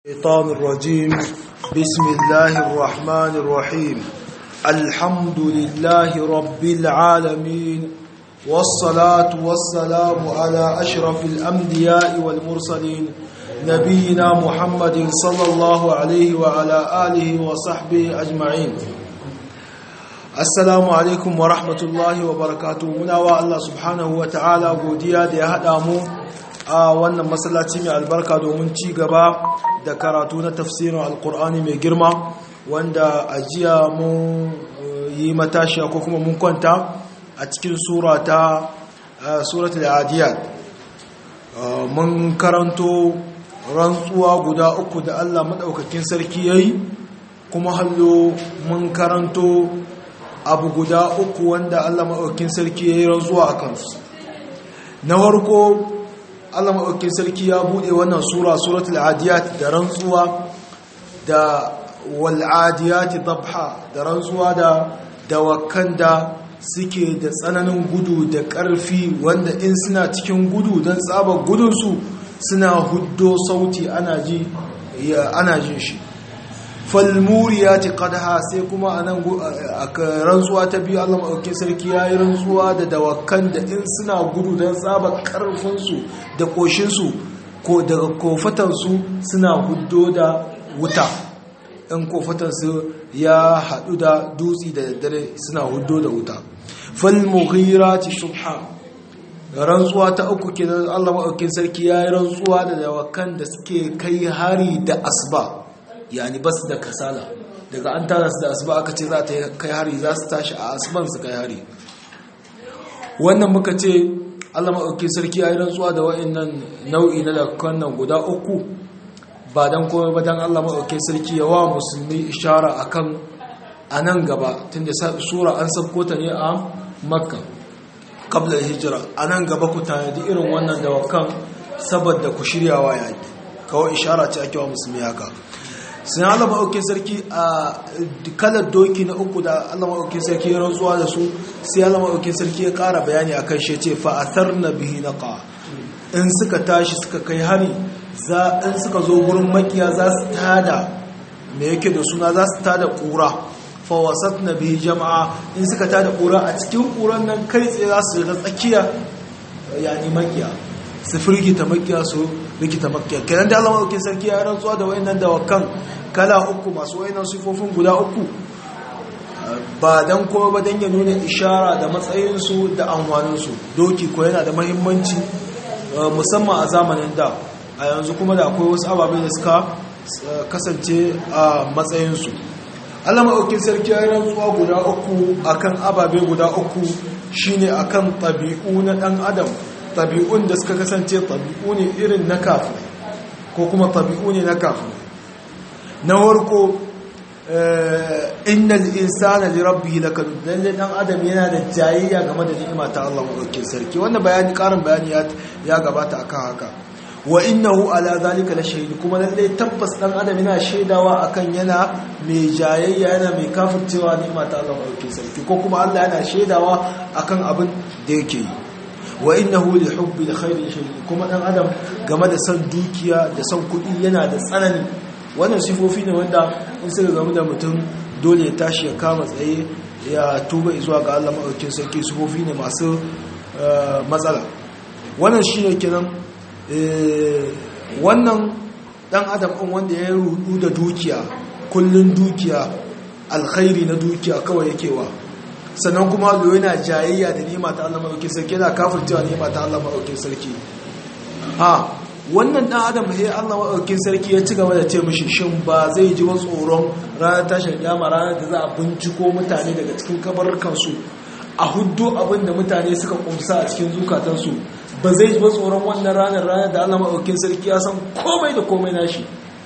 الشيطان الرجيم بسم الله الرحمن الرحيم الحمد لله رب العالمين والصلاة والسلام على أشرف الأنبياء والمرسلين نبينا محمد صلى الله عليه وعلى آله وصحبه أجمعين Assalamu alaikum wa rahmatullahi wa barakatu muna wa Allah subhanahu wa ta'ala godiya da ya haɗa mu a wannan masallaci mai albarka domin ci gaba da karatu na tafsirin alkur'ani mai girma wanda a jiya mun yi matashiya ko kuma mun kwanta a cikin surata suratul adiyat mun karanto rantsuwa guda uku da Allah maɗaukakin sarki yayi kuma hallo mun karanto abu guda uku wanda Allah maɗaukin sarki ya yi rantsuwa a kansu na warko Allah maɗaukin sarki ya buɗe wannan sura suratul adiyat da rantsuwa da wal'adiyati dabha da rantsuwa da dawakan da suke da tsananin gudu da ƙarfi wanda in suna cikin gudu don tsabar gudunsu suna huddo sauti ana jin shi falmuriyati qadha sai kuma anan rantsuwa ta biyu Allah madaukakin sarki yayi rantsuwa da dawakan da in suna gudu dan tsaba karfin su da koshin su ko daga kofatan su suna huddo da wuta in kofatan su ya hadu da dutsi da daddare suna huddo da wuta falmughirati subha rantsuwa ta uku kenan Allah madaukakin sarki yayi rantsuwa da dawakan da suke kai hari da asba yani bas da kasala daga an tara su da asuba aka ce za ta kai hari za su tashi a asuban su kai hari wannan muka ce allah maɗauki sarki ya yi rantsuwa da wa'annan nau'i na lakukan nan guda uku ba don komai ba don allah maɗauki sarki ya wa musulmi ishara a kan a nan gaba tun da sura an sabko ta ne a makka kabla hijira a nan gaba ku tanadi irin wannan dawakan saboda ku shiryawa yaƙi kawai ishara ce ake wa musulmi haka sun Allah maɗaukin sarki a kalar doki na uku da Allah maɗaukin sarki ya rantsuwa da su sai Allah maɗaukin sarki ya ƙara bayani a kan shi ce fa'atar na bihi na ƙa in suka tashi suka kai hari in suka zo gurin makiya za su tada me yake da suna za su tada ƙura fawasat na bihi jama'a in suka tada ƙura a cikin ƙuran nan kai tsaye za su shiga tsakiya yani makiya su firgita makiya su rikita makiya kenan da Allah madaukakin sarki ya rantsuwa da wayannan dawakan kala uku masu wayannan sifofin guda uku ba dan kuma ba dan ya nuna ishara da matsayin su da amfanin su doki ko yana da muhimmanci musamman a zamanin da a yanzu kuma da akwai wasu ababe da suka kasance a matsayin su Allah madaukakin sarki ya rantsuwa guda uku akan ababe guda uku shine akan tabi'u na dan adam tabi'un da suka kasance tabi'u ne irin na kafin ko kuma tabi'u ne na kafin na warko innal insana li rabbihi lakanud lalle dan adam yana da jayayya game da ni'ima ta Allah madaukakin sarki wannan bayani karin bayani ya gabata akan haka wa innahu ala zalika la shahid kuma lalle tabbas dan adam yana shaidawa akan yana mai jayayya yana mai kafircewa ni'ima ta Allah madaukakin sarki ko kuma Allah yana shaidawa akan abin da yake yi wa innahu li hubbi alkhairi shadid kuma dan adam game da san dukiya da san kudi yana da tsanani wannan sifofi ne wanda in suka gamu da mutum dole ya tashi ya kama tsaye ya tuba zuwa ga Allah madaukakin sarki sifofi ne masu matsala wannan shine kenan wannan dan adam din wanda ya rudu da dukiya kullun dukiya alkhairi na dukiya kawai yake wa sannan kuma lo yana jayayya da nema ta Allah maɗaukin sarki yana kafircewa nema ta Allah maɗaukin sarki ha wannan ɗan adam he Allah maɗaukin sarki ya ci gaba da ce mishi shin ba zai ji ba tsoron ranar tashin kyama ranar da za a binciko mutane daga cikin kabarkansu a huddo abin da mutane suka kumsa a cikin zukatansu ba zai ji ba tsoron wannan ranar ranar da Allah maɗaukin sarki ya san komai da komai nashi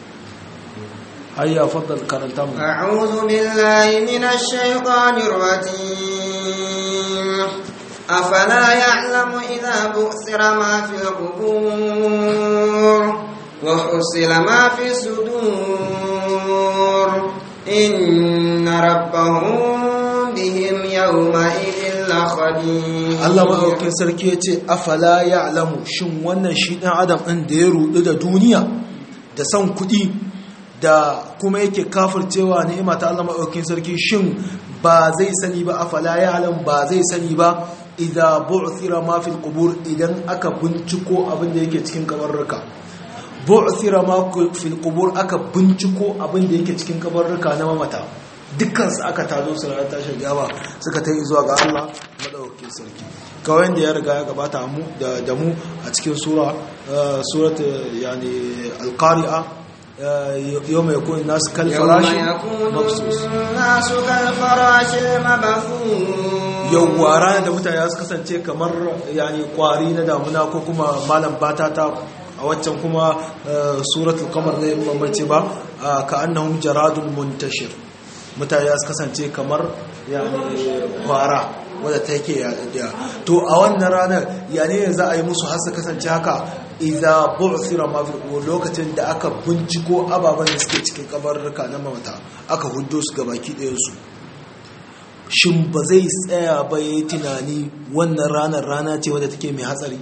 هيا فضل كرنتم أعوذ بالله من الشيطان الرجيم أفلا يعلم إذا بؤثر ما في القبور وحصل ما في الصدور إن ربهم بهم يومئذ لخبير Allah maɗaukin sarki ya ce afala ya alamu shin wannan shi ɗan adam ɗin da ya rudu da duniya da son kuɗi da kuma yake kafircewa ni'ima ta Allah maɗaukin sarki shin ba zai sani ba afala ya alam ba zai sani ba idan bu'thira ma fil qubur idan aka binciko abin da yake cikin kabarruka bu'thira ma fil qubur aka binciko abin da yake cikin kabarruka na mamata dukkan su aka tazo su ranar tashin gaba suka ta zuwa ga Allah maɗaukin sarki kawai da ya riga ya gabata mu da mu a cikin sura surat yani al-qari'a يوم يكون الناس كالفراش مبثوث الناس كالفراش المبثوث yawwa ranar da mutane su kasance kamar yani kwari na damuna ko kuma malam batata a waccan kuma suratul qamar ne bambance ba ka annahum jaradun muntashir mutane su kasance kamar yani kwara wadda ta yake yaɗaɗɗiya to a wannan ranar yane za a yi musu har su kasance haka idza bu'thira ma fil qubur lokacin da aka binciko ababen da suke cikin kabarruka na mamata aka huddo su gabaki ɗayan su shin ba zai tsaya ba yayi tunani wannan ranar rana ce wadda take mai hatsari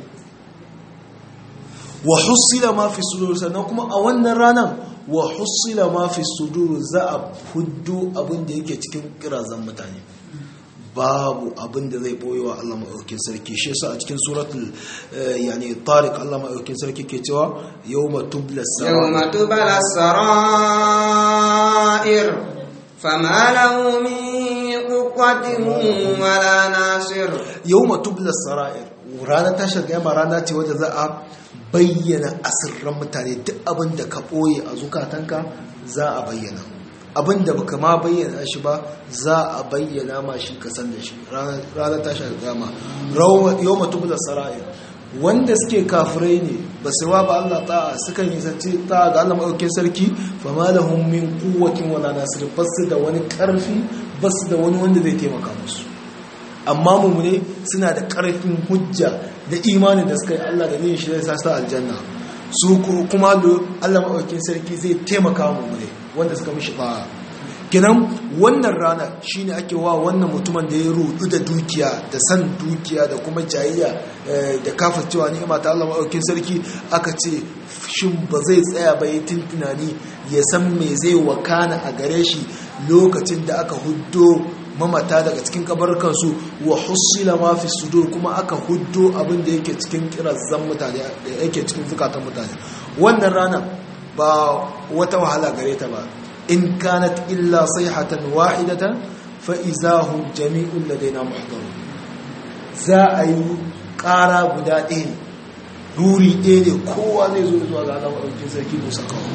wa husila ma fi sudur sannan kuma a wannan ranar wa husila ma fi sudur za a huddo abin da yake cikin kirazan mutane babu abin da zai boye wa Allah maɗaukin sarki shi yasa a cikin suratul yani tariq Allah maɗaukin sarki ke cewa yawma tubla yawma tubla sarair fama lahu min quwwatin wala nasir yawma tubla sarair ranar tashar gama rana ce wadda za a bayyana asirran mutane duk abin da ka ɓoye a zukatanka za a bayyana abin da baka ma bayyana shi ba za a bayyana ma shi ka san da shi ranar tashi alƙiyama yau mutum da sara'i wanda suke kafirai ne ba su wa ba Allah ta'a suka yi zance ta'a ga Allah maɗaukin sarki fa ma lahum min quwwatin wala nasir ba su da wani ƙarfi ba su da wani wanda zai taimaka musu amma mummune suna da ƙarfin hujja da imanin da suka yi Allah da niyyar shi zai sa su aljanna su kuma Allah maɗaukin sarki zai taimaka mummune wanda suka mishi ba kinan wannan rana shine ake wa wannan mutumin da ya rudu da dukiya da san dukiya da kuma jayayya da kafircewa ni'ima ta Allah maɗaukin sarki aka ce shin ba zai tsaya ba ya tunani ya san me zai wakana a gare shi lokacin da aka huddo mamata daga cikin kabarkansu wa hussila ma fi sudur kuma aka huddo abin da yake cikin kirazan mutane da yake cikin zukatan mutane wannan rana ba wata wahala gare ta ba in kanat illa sayhatan wahidatan fa izahum jami'un ladaina muhdarun za a yi ƙara guda ɗaya ne ruri ɗaya ne kowa zai zo zuwa ga alamar ɗaukin sarki musa kawo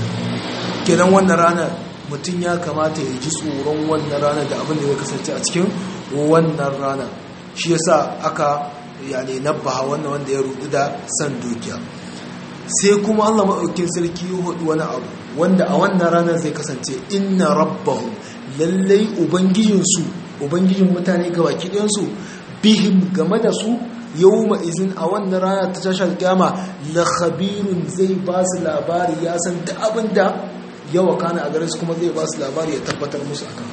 kenan wannan ranar mutum ya kamata ya ji tsoron wannan ranar da abin da ya kasance a cikin wannan ranar shi yasa aka yani nabbaha wannan wanda ya rudu da san dukiya sai kuma Allah maɗaukin sarki ya hudu wani abu wanda a wannan ranar zai kasance inna rabbahu lallai ubangijinsu ubangijin mutane ga baki ɗayansu bihim game da su yau izin a wannan rana ta tashar kyama la khabirun zai ba su labari ya san da abin da yawa kana a gare su kuma zai ba su labari ya tabbatar musu akan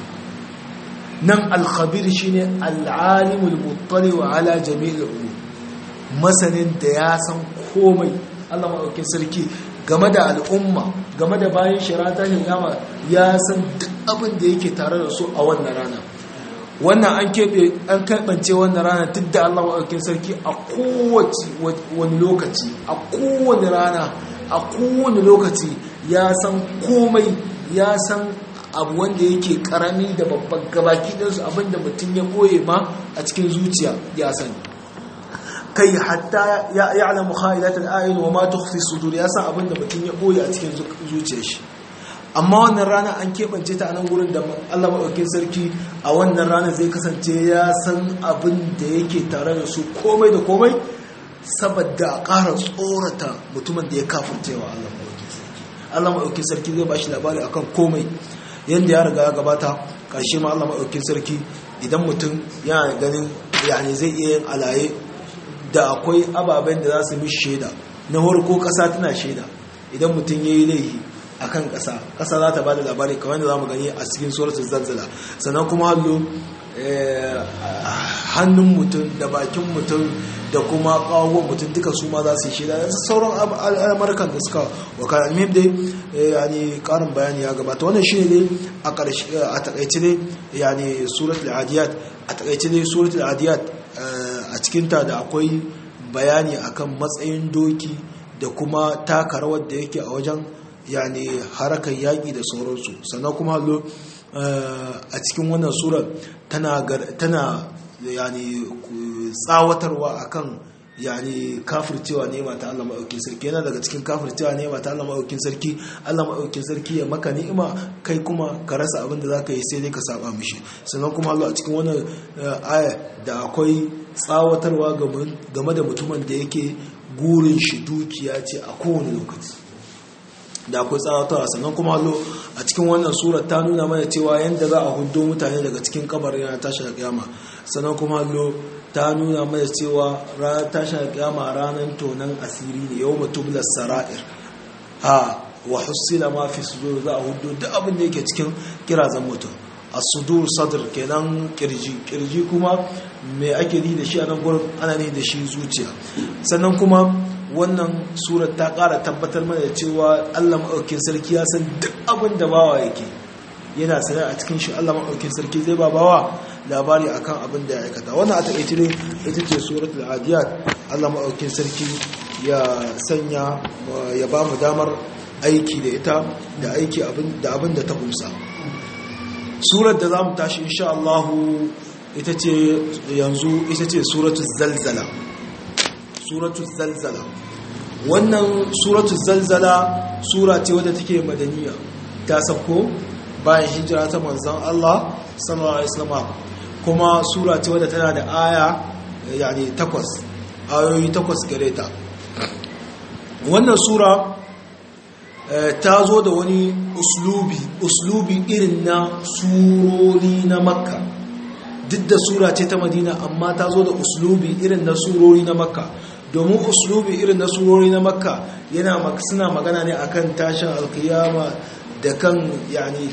nan alkhabir shine al'alimul muttali wa ala jami'il ulum masanin da ya san komai Allah maɗaukin sarki game da al'umma game da bayan shirata yama ya san duk abin da yake tare da su a wannan rana wannan an keɓe an karɓance wannan rana duk da Allah maɗaukin sarki a kowace wani lokaci a kowane rana a kowane lokaci ya san komai ya san abu wanda yake karami da babban gabaki ɗinsu abinda mutum ya ɓoye ma a cikin zuciya ya sani kai hatta ya ya'lamu kha'ilatul a'yun wa ma tukhfi sudur ya san abinda mutum ya boye a cikin zuciyar shi amma wannan rana an keɓance ta a nan gurin da Allah maɗaukin sarki a wannan rana zai kasance ya san abin da yake tare da su komai da komai saboda a ƙara tsorata mutumin da ya kafircewa Allah maɗaukin sarki Allah maɗaukin sarki zai ba shi labari akan komai yadda ya riga ya gabata ƙarshe ma Allah maɗaukin sarki idan mutum yana ganin yani zai iya yin alaye da akwai ababen da za su mishi shaida na farko ƙasa tana shaida idan mutum ya yi laihi a kan ƙasa ƙasa za ta ba da labari kamar da za mu gani a cikin suratul zanzala sannan kuma hallo hannun mutum da bakin mutum da kuma kawon mutum duka su ma za su yi shaida da sauran al'amarkan da suka wakana almihim dai yani karin bayani ya gabata wannan shi ne a takaice ne yani suratul adiyat a takaice ne suratul adiyat a cikinta da akwai bayani akan matsayin doki da kuma taka rawar da yake a wajen yani harakan yaƙi da sauransu sannan kuma hallo a cikin wannan surar tana yani tsawatarwa akan yani kafircewa ne mata Allah maɗaukin sarki yana daga cikin kafircewa ne mata Allah maɗaukin sarki Allah maɗaukin sarki ya maka ni'ima kai kuma ka rasa abin da zaka yi sai dai ka saba mishi sannan kuma Allah a cikin wannan aya da akwai tsawatarwa game da mutumin da yake gurin shi dukiya ce a kowane lokaci da akwai tsawatarwa sannan kuma hallo a cikin wannan surar ta nuna mana cewa yadda za a hudo mutane daga cikin kabar yana tashi da kiyama sannan kuma hallo ta nuna mana cewa ranar tashi da kiyama ranar tonan asiri ne yau matublar sara'ir ha wa hussila ma fi sudur za a hudo duk abin da yake cikin kirazan mutum a sudur sadr kenan kirji kirji kuma me ake ni da shi a nan gurin ana ni da shi zuciya sannan kuma wannan surar ta ƙara tabbatar mana da cewa Allah maɗaukin sarki ya san duk abin da bawa yake yana sanar a cikin shi Allah maɗaukin sarki zai ba bawa labari akan abin da ya aikata wannan a taƙaice ne ita ce suratul adiyat Allah maɗaukin sarki ya sanya ya ba mu damar aiki da ita da aiki da abin da ta kumsa surar da za mu tashi insha Allah ita ce yanzu ita ce suratul zalzala suratul zalzala wannan suratul zalzala sura ce wadda take madaniya ta sabko bayan hijira ta manzon Allah sallallahu alaihi wasallam kuma sura ce wadda tana da aya yani takwas ayoyi takwas gare ta wannan sura ta zo da wani uslubi uslubi irin na surori na makka duk da sura ce ta madina amma ta zo da uslubi irin na surori na makka domin uslubi irin na surori na makka yana suna magana ne akan tashin alkiyama da kan yani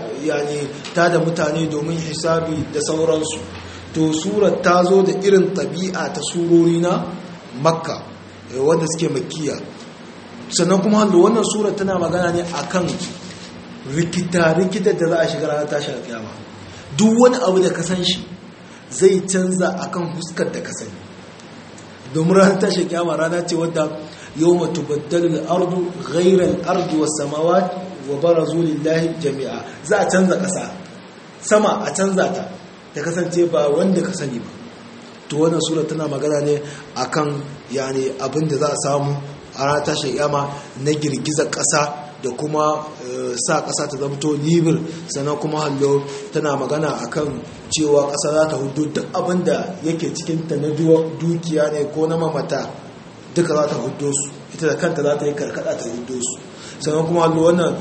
ta da mutane domin hisabi da sauransu to surar ta zo da irin tabi'a ta surori na makka wanda suke makiya sannan kuma hannu wannan surar tana magana ne akan rikita-rikita da za a shiga ranar tashin alkiyama duk wani abu da ka san shi zai canza akan huskar da ka sani domin ranar tashi kyama rana ce wadda yau matu baddalin ardu ghairar ardu wa samawa wa bara lillahi jami'a za a canza ƙasa sama a canza ta ta kasance ba wanda ka sani ba to wannan sura tana magana ne akan yani abin da za a samu a ranar tashi kyama na girgizar ƙasa da kuma sa ƙasa ta zamto libir sannan kuma hallo tana magana akan cewa ƙasa za ta hudu duk abin da yake cikinta na dukiya ne ko na mamata duka za ta hudu su ita da kanta za ta yi karkada ta hudu su sannan kuma hallo wannan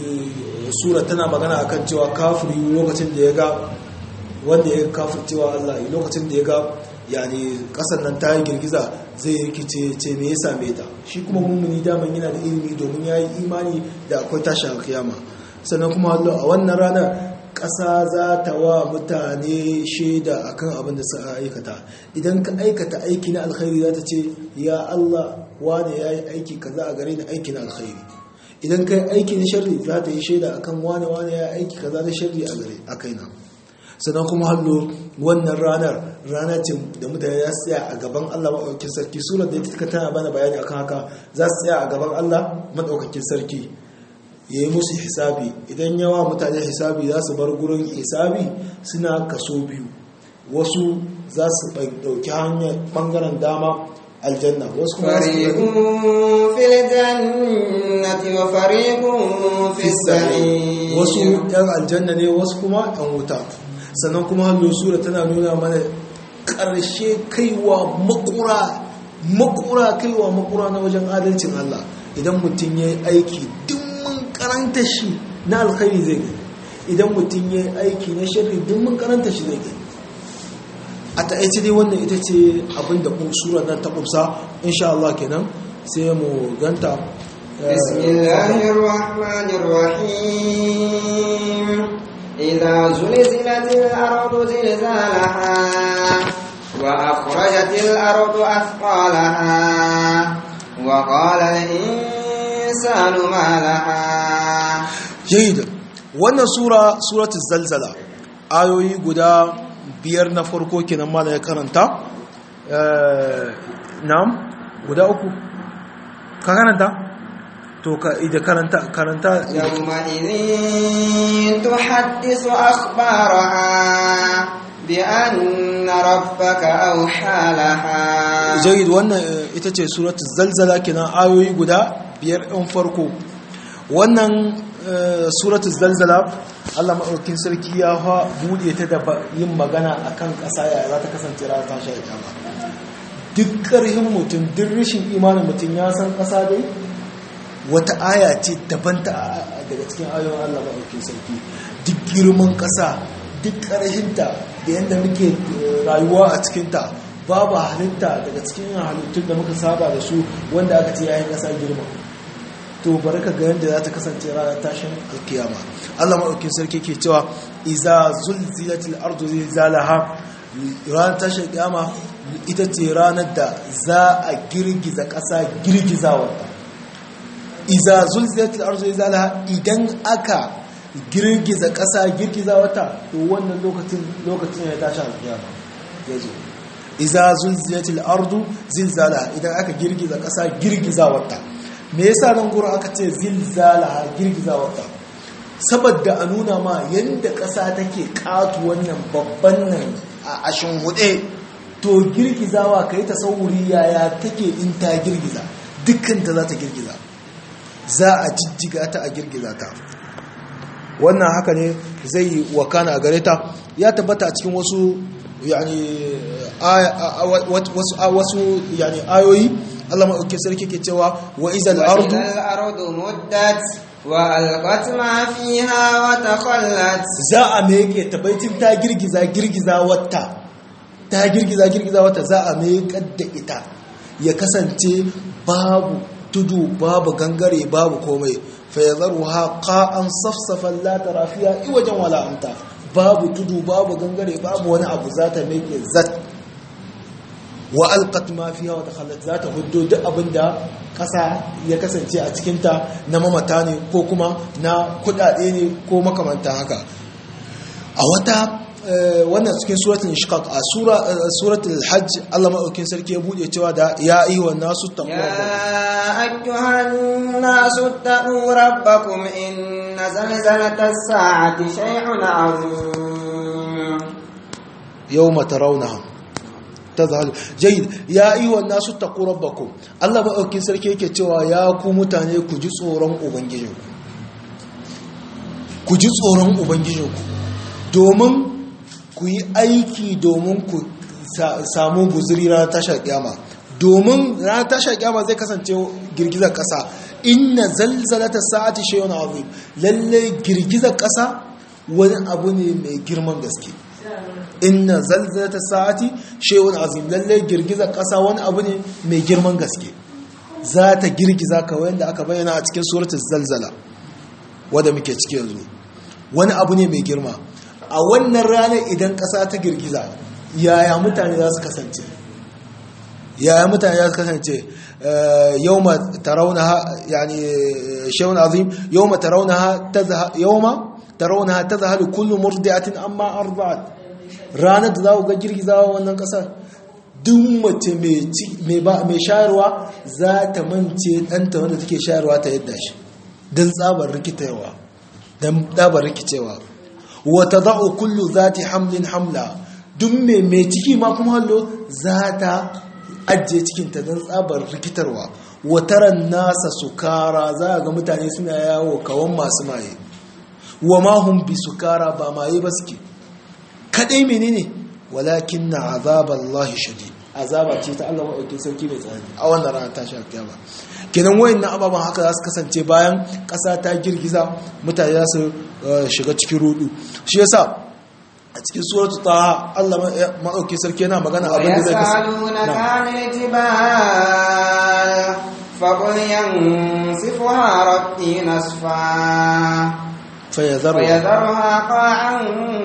sura tana magana akan cewa kafiri lokacin da ya ga wanda ya kafir cewa Allah lokacin da ya ga yani kasar nan ta yi girgiza zai rikice ce me ya same ta shi kuma mummuni daman yana da ilimi domin ya yi imani da akwai tashin alkiyama sannan kuma a wannan ranar ƙasa za ta wa mutane shaida akan abin da suka aikata idan ka aikata aiki na alkhairi za ta ce ya Allah wane ya yi aiki kaza a gare ni aiki na alkhairi idan ka yi aiki na sharri za ta yi shaida akan wane wane ya yi aiki kaza na sharri a gare a kaina sannan kuma hallo wannan ranar rana ce da mutane za su tsaya a gaban Allah maɗaukakin sarki surar da ita tana bana bayani akan haka za su tsaya a gaban Allah maɗaukakin sarki ya yi musu hisabi idan yawa mutane hisabi za su bar gurin hisabi suna kaso biyu wasu za su ɗauki hanyar ɓangaren dama aljanna wasu kuma fariqun fil jannati wa fariqun fis sa'ir wasu yan aljanna ne wasu kuma yan wuta sannan kuma hallo sura tana nuna mana ƙarshe kaiwa makura makura kaiwa makura na wajen adalcin Allah idan mutum ya yi aiki dimmin karanta shi na alkhairi zai gani idan mutum ya yi aiki na shirri dimmin karanta shi zai gani a ta'aice dai wannan ita ce abinda sura nan ta kumsa insha Allah kenan sai mu ganta bismillahir rahmanir rahim إذا زلزلت الأرض زلزالها وأخرجت الأرض أثقالها وقال الإنسان ما لها jayyid wannan sura suratul zalzala ayoyi guda biyar na farko kenan ma ya karanta eh na'am guda uku ka karanta to ka ida karanta karanta يومئذ تحدث أخبارها بأن ربك أوحى لها jayyid wannan eh, ita ce suratul zalzala kenan ayoyi guda biyar ɗin farko wannan eh, suratul zalzala Allah maɗaukin sarki ya fa buɗe ta da ba- yin magana akan ƙasa ya za ta kasance ranar tashi a kyama duk ƙarhin mutum duk rashin imanin mutum ya san ƙasa dai wata aya ce daban ta daga cikin ayoyin Allah maɗaukin sarki duk girman ƙasa duk ƙarhinta da yadda muke eh, rayuwa a cikinta babu halitta daga cikin halittun da muka saba da su wanda aka ce yayin ƙasa girma to bari ka ga yadda za ta kasance ranar tashin alkiyama Allah maɗaukin sarki ke cewa iza zulzilatil ardu zilzalaha ranar tashin alkiyama ita ce ranar da za a girgiza ƙasa girgizawarta iza zulzilatil ardu zilzalaha idan aka girgiza ƙasa girgizawarta to wannan lokacin lokacin ya tashi alkiyama ya zo iza zulzilatil ardu zilzalaha idan aka girgiza ƙasa girgizawarta me yasa nan gurin aka ce zilzalaha girgizawarta saboda a nuna ma yadda ƙasa take ƙatu wannan babban nan a ashin hude to girgizawa ka yi tasawuri yaya take in ta girgiza dukkanta za ta girgiza za a jijjiga ta a girgiza ta wannan haka ne zai yi wakana a gare ta ya tabbata a cikin wasu yani wasu yani ayoyi Allah maɗauki sarki ke cewa wa izal ardu وإذا الأرض مدت وألقت ما فيها وتخلت za a meke ta baitin ta girgiza girgiza wata ta girgiza girgiza wata za a mekar da ita ya kasance babu tudu babu gangare babu komai fa yadharuha qa'an safsafan la tara fiha iwajan wala amta babu tudu babu gangare babu wani abu za ta meke zat wa alqat ma fiha wa takhallat za ta huddo duk abinda kasa ya kasance a cikin ta na mamata ne ko kuma na kudade ne ko makamanta haka a wata eh, wannan cikin suratul inshiqaq a sura eh, suratul hajj Allah madaukin sarki ya bude cewa da ya ayyuhan nasu taqwa يا أيها الناس اتقوا ربكم إن زلزلة الساعة شيء عظيم yawma tarawnaha tazhalu jayyid ya ayyuhan nasu taqu rabbakum Allah madaukin sarki yake cewa ya ku mutane ku ji tsoron ubangijinku ku ji tsoron ubangijinku domin ku yi aiki domin ku sa- samu guzuri ranar tashar kyama domin ranar tashar kyama zai kasance girgizar kasa inna zalzalata sa'ati shay'un azim lalle girgizar kasa wani abu ne mai girman gaske inna zalzalata sa'ati shay'un azim lalle girgizar kasa wani abu ne mai girman gaske za ta girgiza kawai yadda aka bayyana a cikin suratul zalzala wadda muke ciki yanzu wani abu ne mai girma a wannan ranar idan ƙasa ta girgiza yaya mutane za su kasance yaya mutane za su kasance yau ma taraunaha yani shay'un azim yau ma taraunaha yau ma taraunaha tazhalu kullu murdi'atin amma arda'at ranar da za ku ga girgizawa wannan ƙasar duk mace mai shayarwa za ta mance ɗanta wanda take shayarwa ta yadda shi don tsabar rikitarwa don tsabar rikicewa wata za'o kullu za ta hamlin hamla duk mai mai ciki ma kuma hallo za ta ajiye cikinta don tsabar rikitarwa wataran nasa sukara za ga mutane suna yawo kawan masu maye wa mahun bi sukara ba maye ba suke kaɗai menene walakin na azabar Allah shadi azaba ce ta Allah maɗauki sarki mai tsanani a wannan rana ta sha kiyama kenan wayan na ababen haka za su kasance bayan ƙasa ta girgiza mutane za su shiga cikin rudu shi yasa a cikin suratu ta Allah maɗauki sarki yana magana abin da zai kasance فقل ينسفها ربي نسفا fayadharu ويذرها قاعا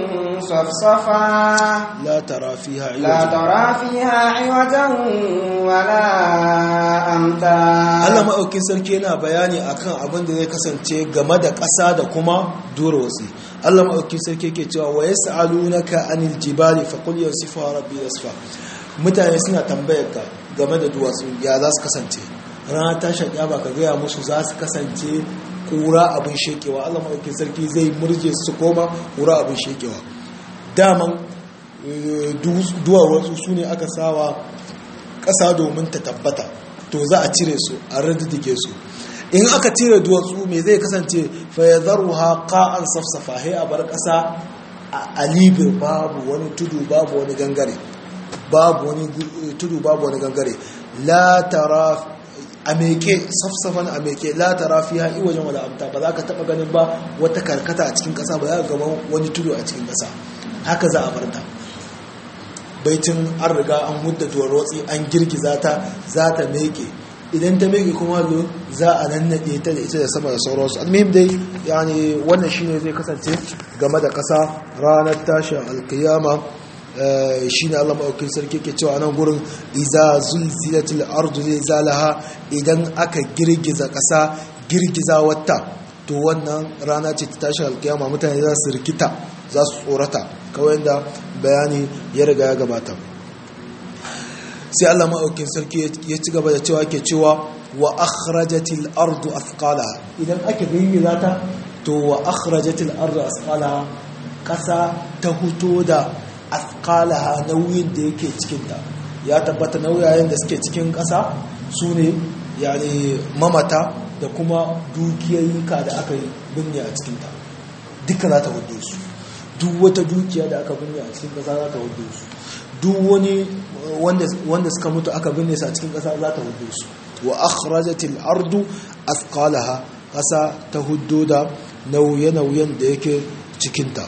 صفصفا la tara fiha لا iwaja ترى فيها عوجا ولا أمتا Allah maɗaukin sarki yana bayani akan abin da zai kasance game da ƙasa da kuma duwatsu Allah maɗaukin sarki yake cewa wa yas'alunaka anil jibali faqul yasifuha rabbi yasfa mutane suna tambayar ka game da duwatsu ya za su kasance rana ta shaƙa ba ka gaya musu za su kasance kura abin shekewa Allah maɗaukin sarki zai murje su koma kura abin shekewa daman eh, du- duwatsu su ne aka sawa ƙasa domin ta tabbata to za a cire su a radidike su in aka cire duwatsu me zai kasance fayyadaruha qa'an safsafa hai a bar ƙasa a libir babu wani tudu babu wani gangare babu wani gu- tudu babu wani gangare la tara a meke safsafan a meke la tara fi ha'i wajen wala amta ba za ka taɓa ganin ba wata karkata a cikin ƙasa ba za ka gaba wani tudu a cikin ƙasa haka za a bar ta baitin an riga an hudda rotsi an girgiza ta za ta meke idan ta meke kuma lo za a nannaɗe ta da ita da sama da sauransu almihim dai yani wannan shine zai kasance game da ƙasa ranar tashin alkiyama shine Allah maɗaukin sarki ke cewa nan gurin iza zulzilatil ardu zilzalaha idan aka girgiza ƙasa girgiza wata to wannan rana ce ta tashin alkiyama mutane za su rikita za su tsorata kawai da bayani ya riga ya gabata sai Allah maɗaukin sarki ya ci gaba da cewa ke cewa wa akhrajatil ardu athqalaha idan ake girgiza ta to wa akhrajatil ardu athqalaha ƙasa ta huto da athqalaha nauyin da yake cikinta ya tabbata nauyayen da suke cikin ƙasa su ne yani mamata da kuma dukiyayyuka da aka yi binne a cikinta duka za ta hudu su duk wata dukiya da aka binne a cikin ƙasa za ta hudu su duk wani wanda suka mutu aka binne su a cikin ƙasa za ta hudu su wa akhrajatil ardu athqalaha ƙasa ta hudu da nauye-nauyen da yake cikinta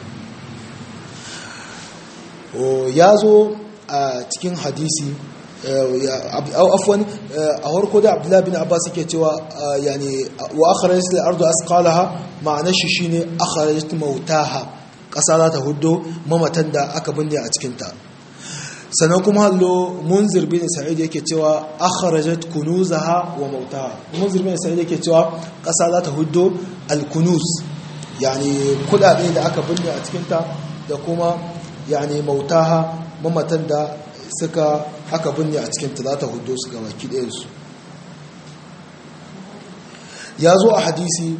ya zo a cikin hadisi afwan a harko da abdullahi bin abbas yake cewa yani wa akhrajat al-ardu asqalaha ma'anar shi shine akhrajat mautaha kasa za ta huddo mamatan da aka binne a cikin ta sannan kuma hallo munzir bin sa'id yake cewa akhrajat kunuzaha wa mautaha munzir bin sa'id yake cewa kasa za ta huddo al-kunuz yani kudade da aka binne a cikin ta da kuma yani mautaha mamatan da suka aka binne a cikin ta za ta hudu su gaba ɗayansu ya zo a hadisi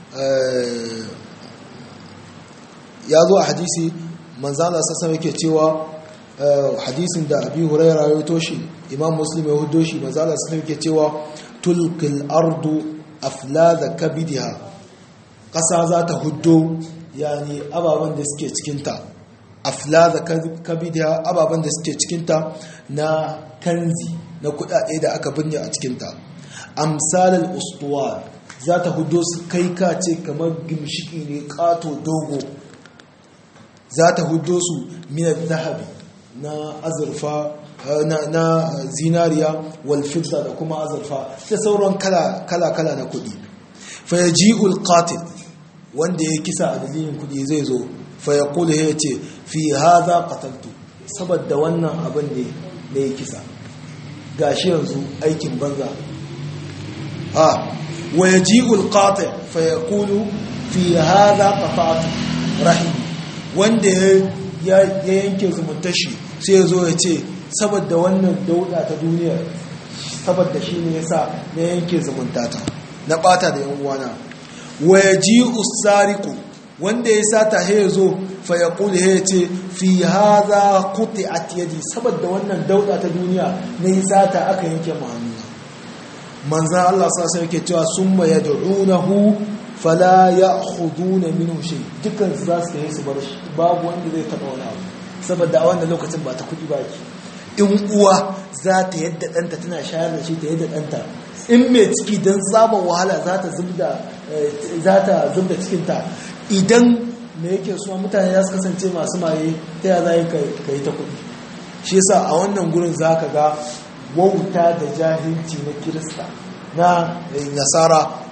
ya zo a hadisi manzana sassan yake cewa hadisin da abi huraira ya toshi imam muslim ya hudo shi manzana sassan yake cewa tulkil ardu aflada kabidiha ƙasa za ta hudo yani ababen da suke cikinta aflaza kabidiya ababen da suke cikinta na kanzi na kudade da aka binne a cikinta amsalal ustuwar za ta hudo su kai kace kamar gimshiki ne kato dogo za ta hudo su minar zahabi na azurfa na zinariya walfidda da kuma azurfa da sauran kala-kala na kudi fayaji'ul qatil wanda ya kisa a dalilin kudi zai zo fayakulu ya ce fi haza qataltu saboda wannan abin ne da ya kisa gashi yanzu aikin banza a wa yaji'ul qati fayaqulu fi haza qata'tu rahim wanda ya yanke zumuntashi sai ya zo ya ce saboda wannan dauda ta duniya saboda shi ne yasa na yanke zumuntata na bata da yan uwana wa yaji'u sariqu wanda ya sata ya zo fa ya kuli ya ce fi haza kuti a yadi saboda wannan dauda ta duniya na yi sata aka yanke ma'amuna manzan Allah sasa yake cewa sun ma ya da'unahu fala ya hudu na minu shi dukkan su za su yi su bar shi babu wanda zai taɓa wani abu saboda a wannan lokacin ba ta kuɗi ba ki in uwa za ta yadda ɗanta tana shayar da shi ta yadda ɗanta in mai ciki don tsaban wahala za ta zubda cikinta idan me yake suna mutane za su kasance masu maye ta ya za ka yi ta kudi shi yasa a wannan gurin za ka ga wauta da jahilci na kirista na nasara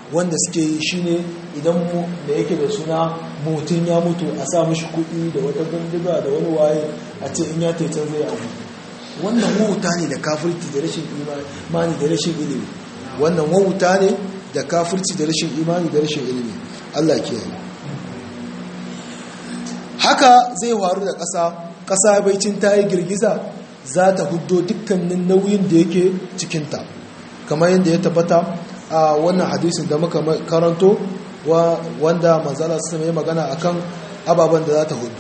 wanda suke yi shine idan mu da yake da suna mutum ya mutu a sa mishi kuɗi da wata bindiga da wani waye a ce in ya taitan zai abu wannan wauta ne da kafirci da rashin imani da rashin ilimi wannan wauta ne da kafirci da rashin imani da rashin ilimi Allah ke yi haka zai faru da ƙasa ƙasa baicin ta yi girgiza za ta huddo dukkanin nauyin da yake cikinta kamar yadda ya tabbata a wannan hadisin da muka karanto wanda manzala su mai magana akan ababen da za ta hudu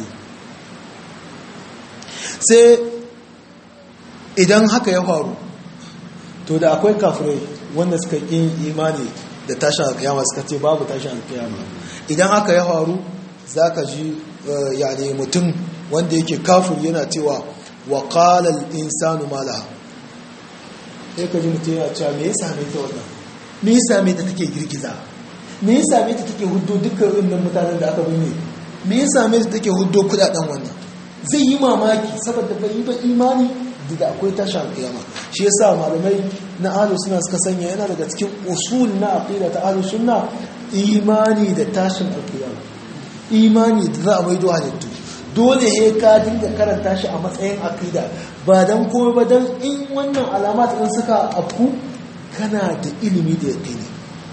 sai idan haka ya faru to da akwai kafirai wanda suka yi imani da tashin alkiyama suka ce babu tashin alkiyama idan haka ya faru za ka ji yani mutum wanda yake kafir yana cewa wa qalal insanu malaha sai ka ji mutum yana cewa me ya same ta wannan me ya same ta take girgiza me ya same ta take huddo dukkan wannan mutanen da aka binne me ya same ta take huddo kudaden wannan zai yi mamaki saboda bai yi ba imani da akwai tashin alkiyama shi yasa malamai na ahlus sunna suka sanya yana daga cikin usul na aqida ta ahlus sunna imani da tashin alkiyama imani da za a maido halittu dole he ka dinga karanta shi a matsayin aqida ba dan komai ba dan in wannan alamat din suka afku kana da ilimi da yaqini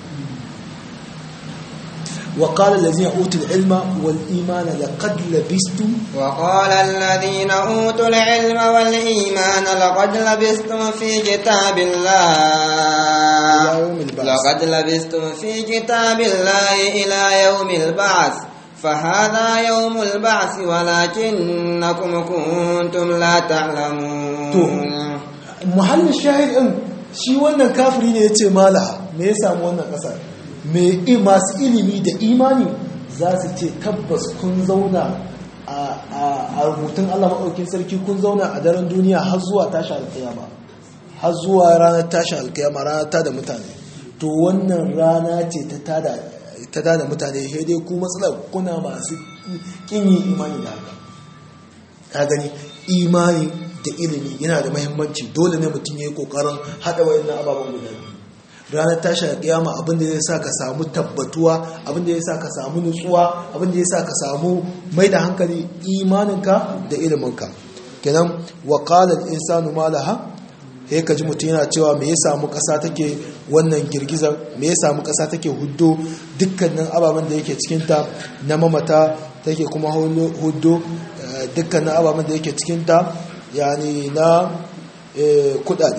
وقال الذين أوتوا العلم والإيمان لقد لبستم وقال الذين أوتوا العلم والإيمان لقد لبستم في كتاب الله إلى يوم البعث. لقد لبستم في كتاب الله إلى يوم البعث فهذا يوم البعث ولكنكم كنتم لا تعلمون muhallin shahid din shi wannan kafiri ne yace malaha me ya samu wannan kasar me masu ilimi da imani za su ce tabbas kun zauna a rubutun Allah maɗaukin sarki kun zauna a daren duniya har zuwa tashi alkiyama har zuwa ranar tashi alkiyama ranar tada mutane to wannan rana ce ta tada mutane sai dai ku matsalar kuna masu kin yi imani da haka ka gani imani da ilimi yana da mahimmanci dole ne mutum ya yi kokarin haɗa wayannan ababen guda biyu ranar tashi da kiyama abinda zai sa ka samu tabbatuwa abinda zai sa ka samu nutsuwa abinda zai sa ka samu mai da hankali imaninka da iliminka kenan wa qala al-insanu ma laha sai ka ji mutum yana cewa me ya samu ƙasa take wannan girgizar me ya samu ƙasa take huddo dukkanin ababen da yake cikinta na mamata take kuma huddo dukkanin ababen da yake cikinta yani na kudade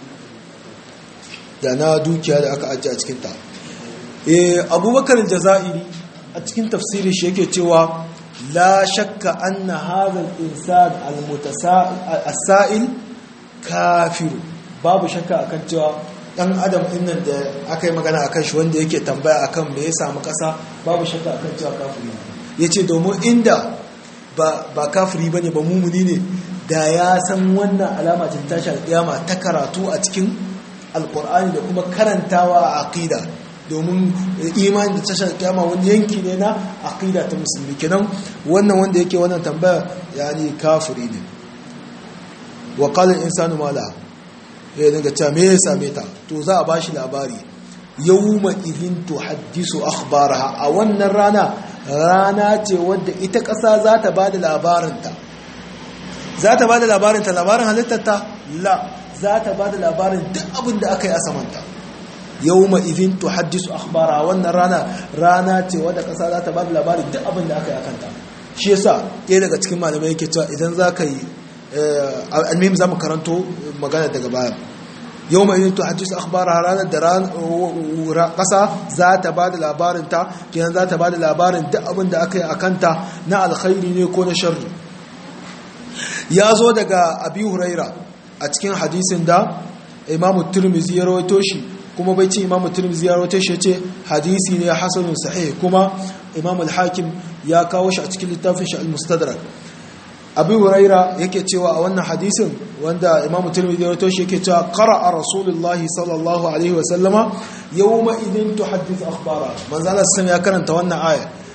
da na dukiya da aka ajiye a cikinta abubakar jaza'iri a cikin tafsirin shi yake cewa la shakka anna hadha al-insan al-mutasa'il kafiru babu shakka akan cewa dan adam din nan da aka yi magana akan shi wanda yake tambaya akan me ya samu kasa babu shakka akan cewa kafiri yace domin inda ba ba kafiri bane ba mumuni ne da ya san wannan alama ce tashi alƙiyama ta karatu a cikin alƙur'ani da kuma karantawa a aqida domin imani da tashar alƙiyama wani yanki ne na aqida ta musulmi kenan wannan wanda yake wannan tambaya yani kafiri ne wa qala al-insanu ma la ya dinga cewa me ya same ta to za a bashi labari yawma idhin tuhaddisu akhbaraha a wannan rana rana ce wadda ita ƙasa za ta bada labarinta za ta bada labarinta labarin halittarta la za ta bada labarin duk abin da aka yi a samanta yawma idhin tuhaddisu akhbaraha wannan rana rana ce wadda ƙasa za ta bada labarin duk abin da aka yi a kanta shi yasa ɗaya daga cikin malamai yake cewa idan za ka yi almihim za mu karanto magana daga baya yau mai yin tuhajjis akhbara ranar da ƙasa za ta ba da labarinta kenan za ta ba da labarin duk abin da aka yi a kanta na alkhairi ne ko na sharri ya zo daga abi huraira a cikin hadisin da imamu turmizi ya rawaito shi kuma bai ce imamu turmizi ya rawaito shi ya ce hadisi ne hasanun sahih kuma imamu al-hakim ya kawo shi a cikin littafin shi al-mustadrak abu huraira yake cewa a wannan hadisin wanda imamu tirmidhi ya toshe yake cewa qara'a rasulullahi sallallahu alaihi wa sallama yawma idin tuhaddith akhbara manzo Allah sallallahu ya karanta wannan aya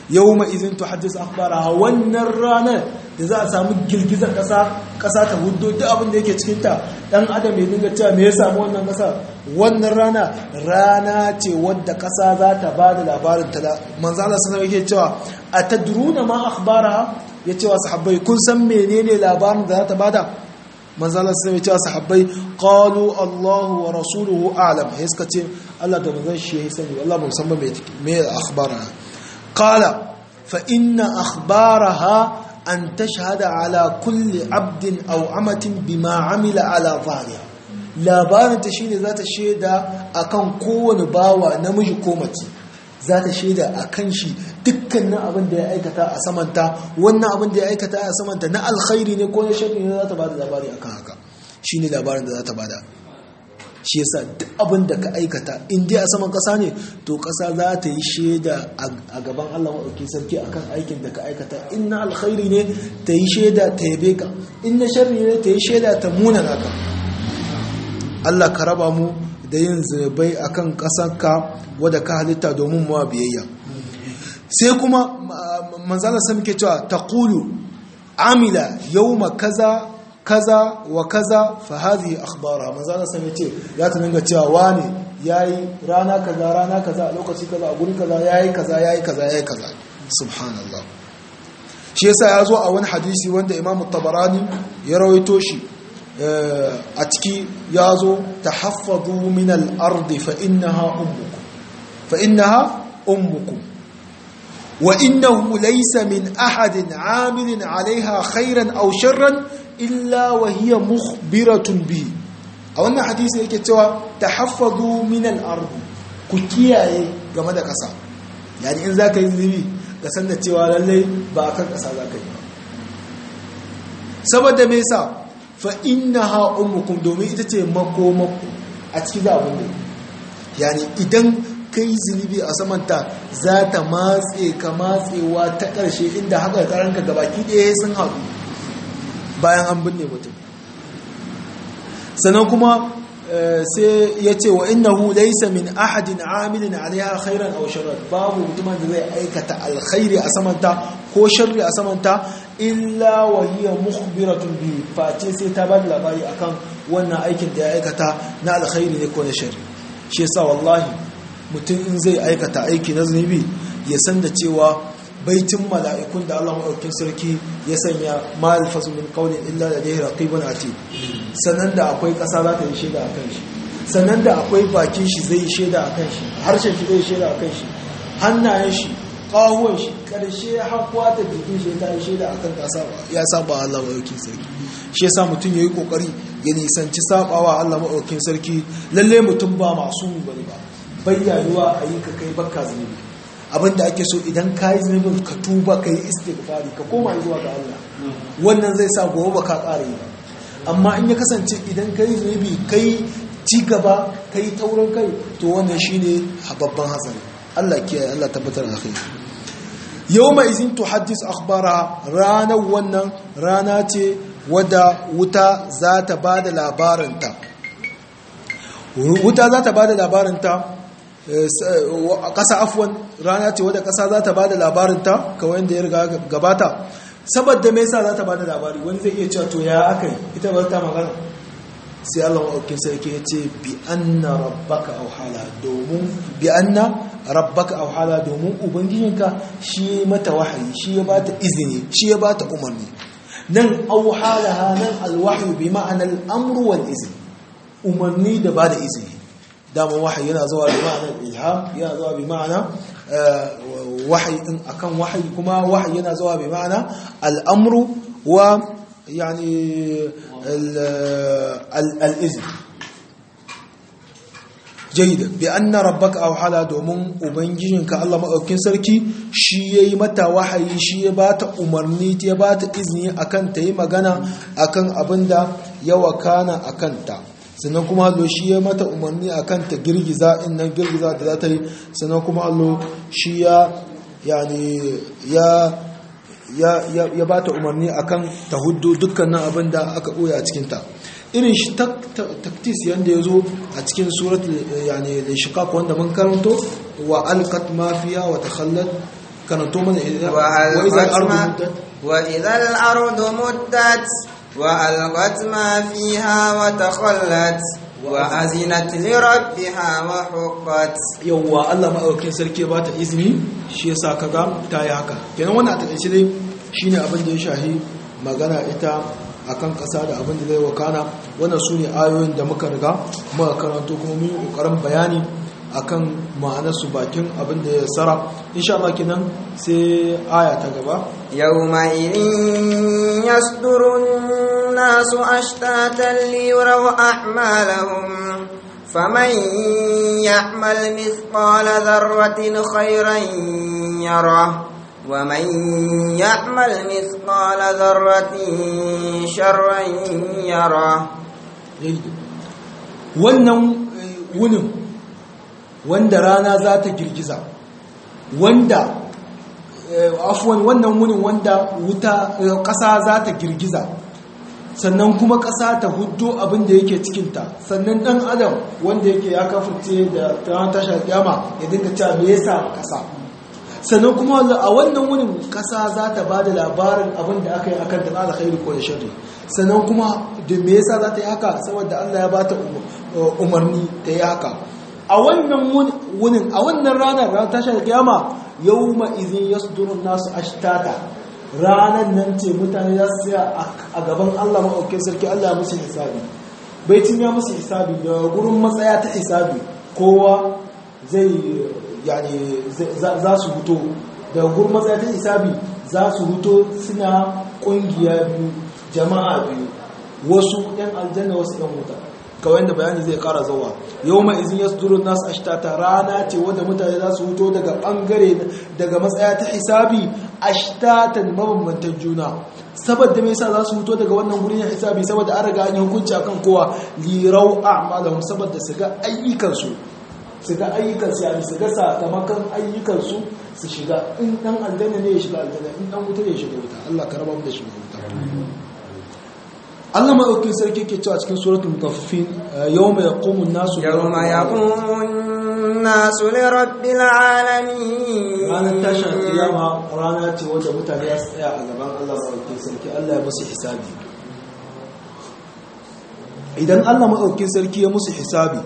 yawma idhin tuhaddis akhbaraha wannan ranar da za a samu girgizar kasa kasa ta huddo duk abin da yake cikin ta dan adam ya dinga cewa me ya samu wannan kasa wannan rana rana ce wadda kasa za ta bada labarin ta manzo Allah sallallahu yake cewa atadruna ma akhbaraha yace wa sahabbai kun san menene labarin da za ta bada manzo Allah sallallahu alaihi sahabbai qalu Allahu wa rasuluhu a'lam sai suka ce Allah da manzon shi ya sani wallahi ban san ba me me akhbaraha qala fa inna akhbaraha an tashhada ala kulli abdin aw amatin bima amila ala zahiriha labarin ta shine zata shaida akan kowane bawa namiji ko mace zata shaida akan shi dukkanin abin da ya aikata a samanta wannan abin da ya aikata a samanta na alkhairi ne ko na sharri ne zata bada labari akan haka shine labarin da zata bada shi yasa duk abin da ka aikata in dai a saman kasa ne to kasa za ta yi shaida a gaban Allah maɗauki sarki akan aikin da ka aikata in na alkhairi ne ta yi shaida ta yabe ka in na sharri ne ta yi shaida ta muna naka Allah ka raba mu da yin zunubai akan ƙasarka wadda ka halitta domin mu biyayya sai kuma manzala sai muke cewa taqulu amila yawma kaza kaza wa kaza fa hadhihi akhbara manzala sai yace ya ta dinga cewa wani yayi rana kaza rana kaza a lokaci kaza a guri kaza yayi kaza yayi kaza yayi kaza subhanallah shi yasa ya zo a wani hadisi wanda imamu tabarani ya rawaito shi a ciki ya zo tahaffadu min al-ardi fa innaha ummukum fa innaha ummukum wa innahu laysa min ahadin amilin alaiha khairan aw sharran illa wa hiya mukhbiratun bi a wannan hadisi yake cewa tahaffadu min al-ard ku kiyaye game da kasa yani in zaka yi zubi ka san da cewa lalle ba akan kasa zaka yi saboda me yasa fa innaha ummukum domin ita ce makomaku a cikin zabun ne yani idan kai zunubi a samanta za ta matse ka matsewa ta ƙarshe inda haka karanka gabaki ɗaya sun haɗu bayan an binne mutum sannan kuma sai ya ce wa innahu laysa min ahadin amilin alaiha khairan aw sharran babu mutumin da zai aikata alkhairi a samanta ko sharri a samanta illa wa hiya mukhbiratun bi face sai ta bada labari akan wannan aikin da ya aikata na alkhairi ne ko na sharri shi yasa wallahi mutum in zai aikata aiki na zunubi ya san da cewa baitin mala'ikun da Allah maɗaukin sarki ya sanya ma'alfasu min ƙaunin illa da dai raƙibun ati sannan da akwai ƙasa za ta yi shaida a kan shi sannan da akwai bakin shi zai yi shaida a kan shi harshen shi zai shaida a kan shi hannayen shi ƙahuwan shi ƙarshe hakuwa ta jikin shi ta yi shaida a kan ƙasa ya saba Allah maɗaukin sarki shi yasa mutum ya yi ƙoƙari ya nisanci sabawa Allah maɗaukin sarki lalle mutum ba masu bane ba bayyayuwa a yi ka kai bakka zunubi abinda ake so idan ka yi zunubin ka tuba ka yi istighfari ka koma zuwa ga Allah wannan zai sa gobe ba ka ƙara yi ba amma in ya kasance idan ka yi zunubi ka yi ci gaba ka yi taurin kai to wannan shine babban hatsari Allah kiyaye Allah tabbatar da kai yau mai izin to haddis akhbara ranar wannan rana ce wadda wuta za ta ba da labarinta wuta za ta ba da labarinta ƙasa afuwan rana ce wadda ƙasa za ta ba da labarinta kawai da ya riga gabata saboda mai sa za ta ba da labari wani zai iya cewa to ya aka yi ita ba ta magana sai Allah maɗaukin sarki ya ce bi anna rabbaka auhala domin bi anna rabbaka auhala domin ubangijinka shi ya mata wahayi shi ya bata izini shi ya bata umarni nan auhalaha nan alwahyu bi ma'anar amru wal izini umarni da bada izini dama wahayi yana zuwa bi ma'anar ilham yana zuwa bi ma'ana wahayi din akan wahayi kuma wahayi yana zuwa bi ma'ana al'amru wa yani al'izin jaida bi anna rabbaka awhala domin ubangijinka Allah madaukakin sarki shi yayi mata wahayi shi ya bata umarni ya bata izini akan ta yi magana akan abinda ya wakana akan ta sannan kuma allo shi ya mata umarni a kan ta girgiza innan girgiza da za ta yi sannan kuma allo shi ya yani ya ya ba ta umarni a kan ta hudu dukkanin abin da aka ɓoye a cikinta irin shi taktis yadda ya zo a cikin surat yani da shiqaq wanda mun karanto wa alqat mafiya wa takhallat karanto mana وإذا الأرض مدت وألقت ما فيها وتخلت وأذنت لربها وحقت yawwa Allah maɗaukin sarki ba ta izini shi yasa kaga ta yi haka kenan wannan a takaice dai shine abin da ya shahi magana ita akan ƙasa da abin da zai wakana wannan su ne ayoyin da muka riga muka karanto kuma mun yi ƙoƙarin bayani akan ma'anarsu bakin abin da ya tsara insha Allah kenan sai aya ta gaba يومئذ يصدر الناس أشتاتا ليروا أعمالهم فمن يعمل مثقال ذرة خيرا يره ومن يعمل مثقال ذرة شرا يره wannan wunin wanda rana za ta girgiza wanda afuwan wannan wunin wanda wuta ƙasa za ta girgiza sannan kuma ƙasa ta hudu abin da yake cikinta sannan ɗan adam wanda yake ya kafurce da ran tashar kyama ya dinga cewa me yasa ƙasa sannan kuma a wannan wunin ƙasa za ta ba da labarin abin da aka yi akan ta na alkhairi ko da sharri sannan kuma da me yasa za ta yi haka saboda Allah ya ba ta umarni ta yi haka a wannan wunin a wannan ranar ran tashar kiyama yawma idhin yasduru nasu ashtata ranar nan ce mutane za su tsaya a gaban Allah maɗaukin sarki Allah musu hisabi baitin ya musu hisabi da gurin matsaya ta hisabi kowa zai yani za su huto da gurin matsaya ta hisabi za su huto suna ƙungiya biyu jama'a biyu wasu 'yan aljanna wasu 'yan wuta kawai da bayani zai kara zawa yau mai izin ya sudurun nasu ashtata rana ce wadda mutane za su huto daga bangare daga matsaya ta hisabi ashtatan mabambantan juna saboda me yasa za su huto daga wannan gurin hisabi saboda an riga an yi hukunci akan kowa lirau a'malahum saboda su ga ayyukansu su ga ayyukansu yani su ga sakamakon ayyukansu su shiga in dan aljanna ne ya shiga aljanna in dan wuta ne ya shiga wuta Allah ka raba mu da shiga wuta Allah maɗaukin sarki ke cewa cikin suratul mutaffifin yawma yaqumu an-nasu yawma yaqumu an-nasu li rabbil alamin ranar tashin kiyama rana ce wanda mutane ya tsaya a gaban Allah maɗaukin sarki Allah ya musu hisabi idan Allah maɗaukin sarki ya musu hisabi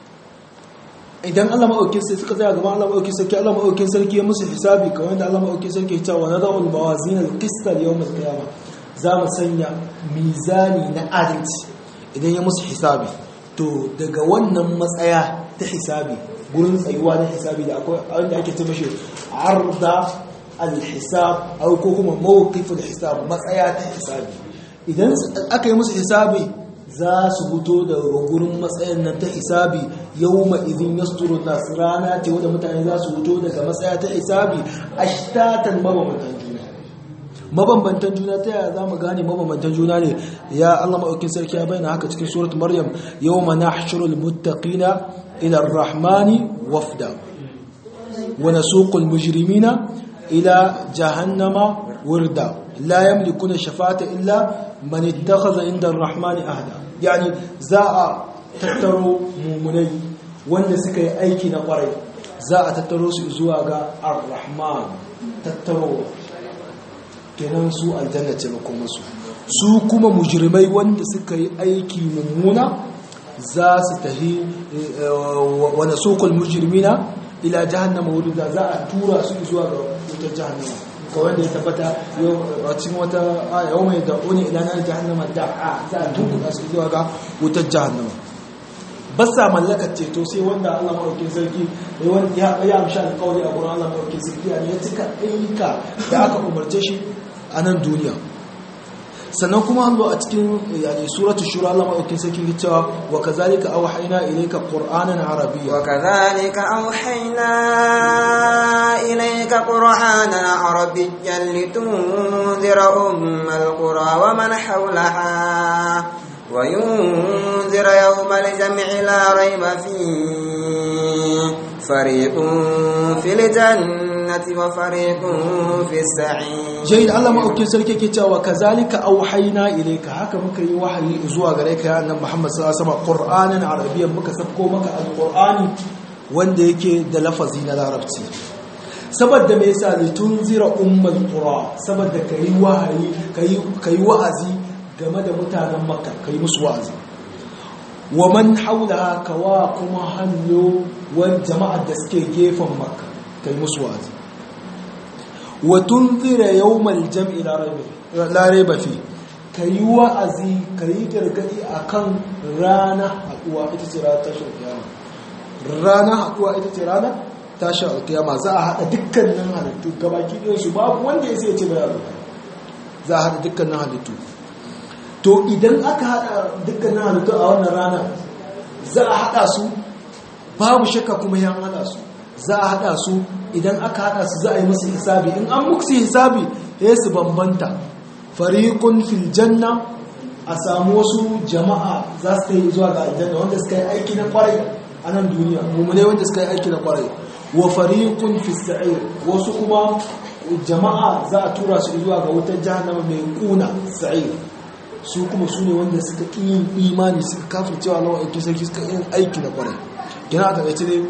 idan Allah maɗaukin sarki suka tsaya gaban Allah maɗaukin sarki Allah maɗaukin sarki ya musu hisabi kamar da Allah maɗaukin sarki ya ce wa nada'ul mawazin al-qista yawm al-qiyamah za mu sanya mizani na adalci idan ya musu hisabi to daga wannan matsaya ta hisabi gurin tsayuwa na hisabi da akwai wanda ake ce mashi arda al-hisab au ko kuma mawqif al-hisab matsaya ta hisabi idan aka yi musu hisabi za su fito da gurin matsayin nan ta hisabi yawma idin yasturu nas rana ce wanda mutane za su fito daga matsaya ta hisabi ashtatan mabamatan juna mabambantan juna ta yaya za mu gane mabambantan juna ne ya Allah maɗaukin sarki ya bayyana haka cikin surat maryam yau ma nahshurul muttaqina ila ar-rahmani wafda wa nasuqul mujrimina ila jahannama wurda la yamlikuna shafata illa man ittakhadha inda ar-rahmani ahda yani za a tattaro mumunai wanda suka yi aiki na kwarai za a tattaro su zuwa ga ar-rahman tattaro kenan su aljanna ce makomarsu su kuma mujrimai wanda suka yi aiki mummuna za su tahi wani sokol mujrimina ila jahannama wurin da za a tura su zuwa ga wutar jahannama kawai da ya tabbata a cikin wata yau mai da'uni ila na jahannama da a za a tunkuka su zuwa ga wutar jahannama ba sa mallakar ceto sai wanda Allah maɗaukin sarki ya ya amsha alƙawari a gurin Allah maɗaukin sarki ya cika ayyuka da aka umarce shi a nan duniya sannan kuma an a cikin yani suratul shura Allah madaukin sarki ke cewa wa kazalika awhayna ilayka qur'anan arabiyya wa kazalika awhayna ilayka qur'anan arabiyyan litunzira ummal qura wa man hawlaha wa yunzira yawmal jam'i la rayba fihi fariqun fil jannati wa fariqun fis sa'ir jayyid Allah maɗaukin sarki ke cewa kazalika auhayna ilayka haka muka yi wahayi zuwa gare ka ya annabi Muhammad sallallahu alaihi wasallam Qur'anan arabiyyan muka sabko maka alqur'ani wanda yake da lafazi na larabci saboda me yasa li tunzira ummul qura saboda kai wahayi kai kai wa'azi game da mutanen makka kai musu wa'azi wa man haulaha kawa kuma hanyo wal jama'ar da suke gefen makka kai musu wa'azi wa tunzira yawmal jam'i la rayba fi kai wa'azi kai gargadi akan rana haduwa ita ce ranar tashin kiyama rana haduwa ita ce rana tashin kiyama za a hada dukkanin halittu gabaki ɗaya su babu wanda ya sai ya ce bai yaro za a hada dukkanin halittu to idan aka hada dukkanin halittu a wannan rana za a hada su babu shakka kuma yan hada su za a hada su idan aka hada su za a yi musu hisabi in an muku hisabi ya su bambanta fariqun fil janna a samu wasu jama'a za su yi zuwa ga aljanna wanda suka yi aiki na kwarai a nan duniya mummune wanda suka yi aiki na kwarai wa fariqun fis sa'ir wasu kuma jama'a za a tura su zuwa ga wutar jahannama mai kuna sa'ir su kuma su ne wanda suka ƙi yin imani suka kafin cewa lawan aiki sarki suka yin aiki na kwarai gina a takaice ne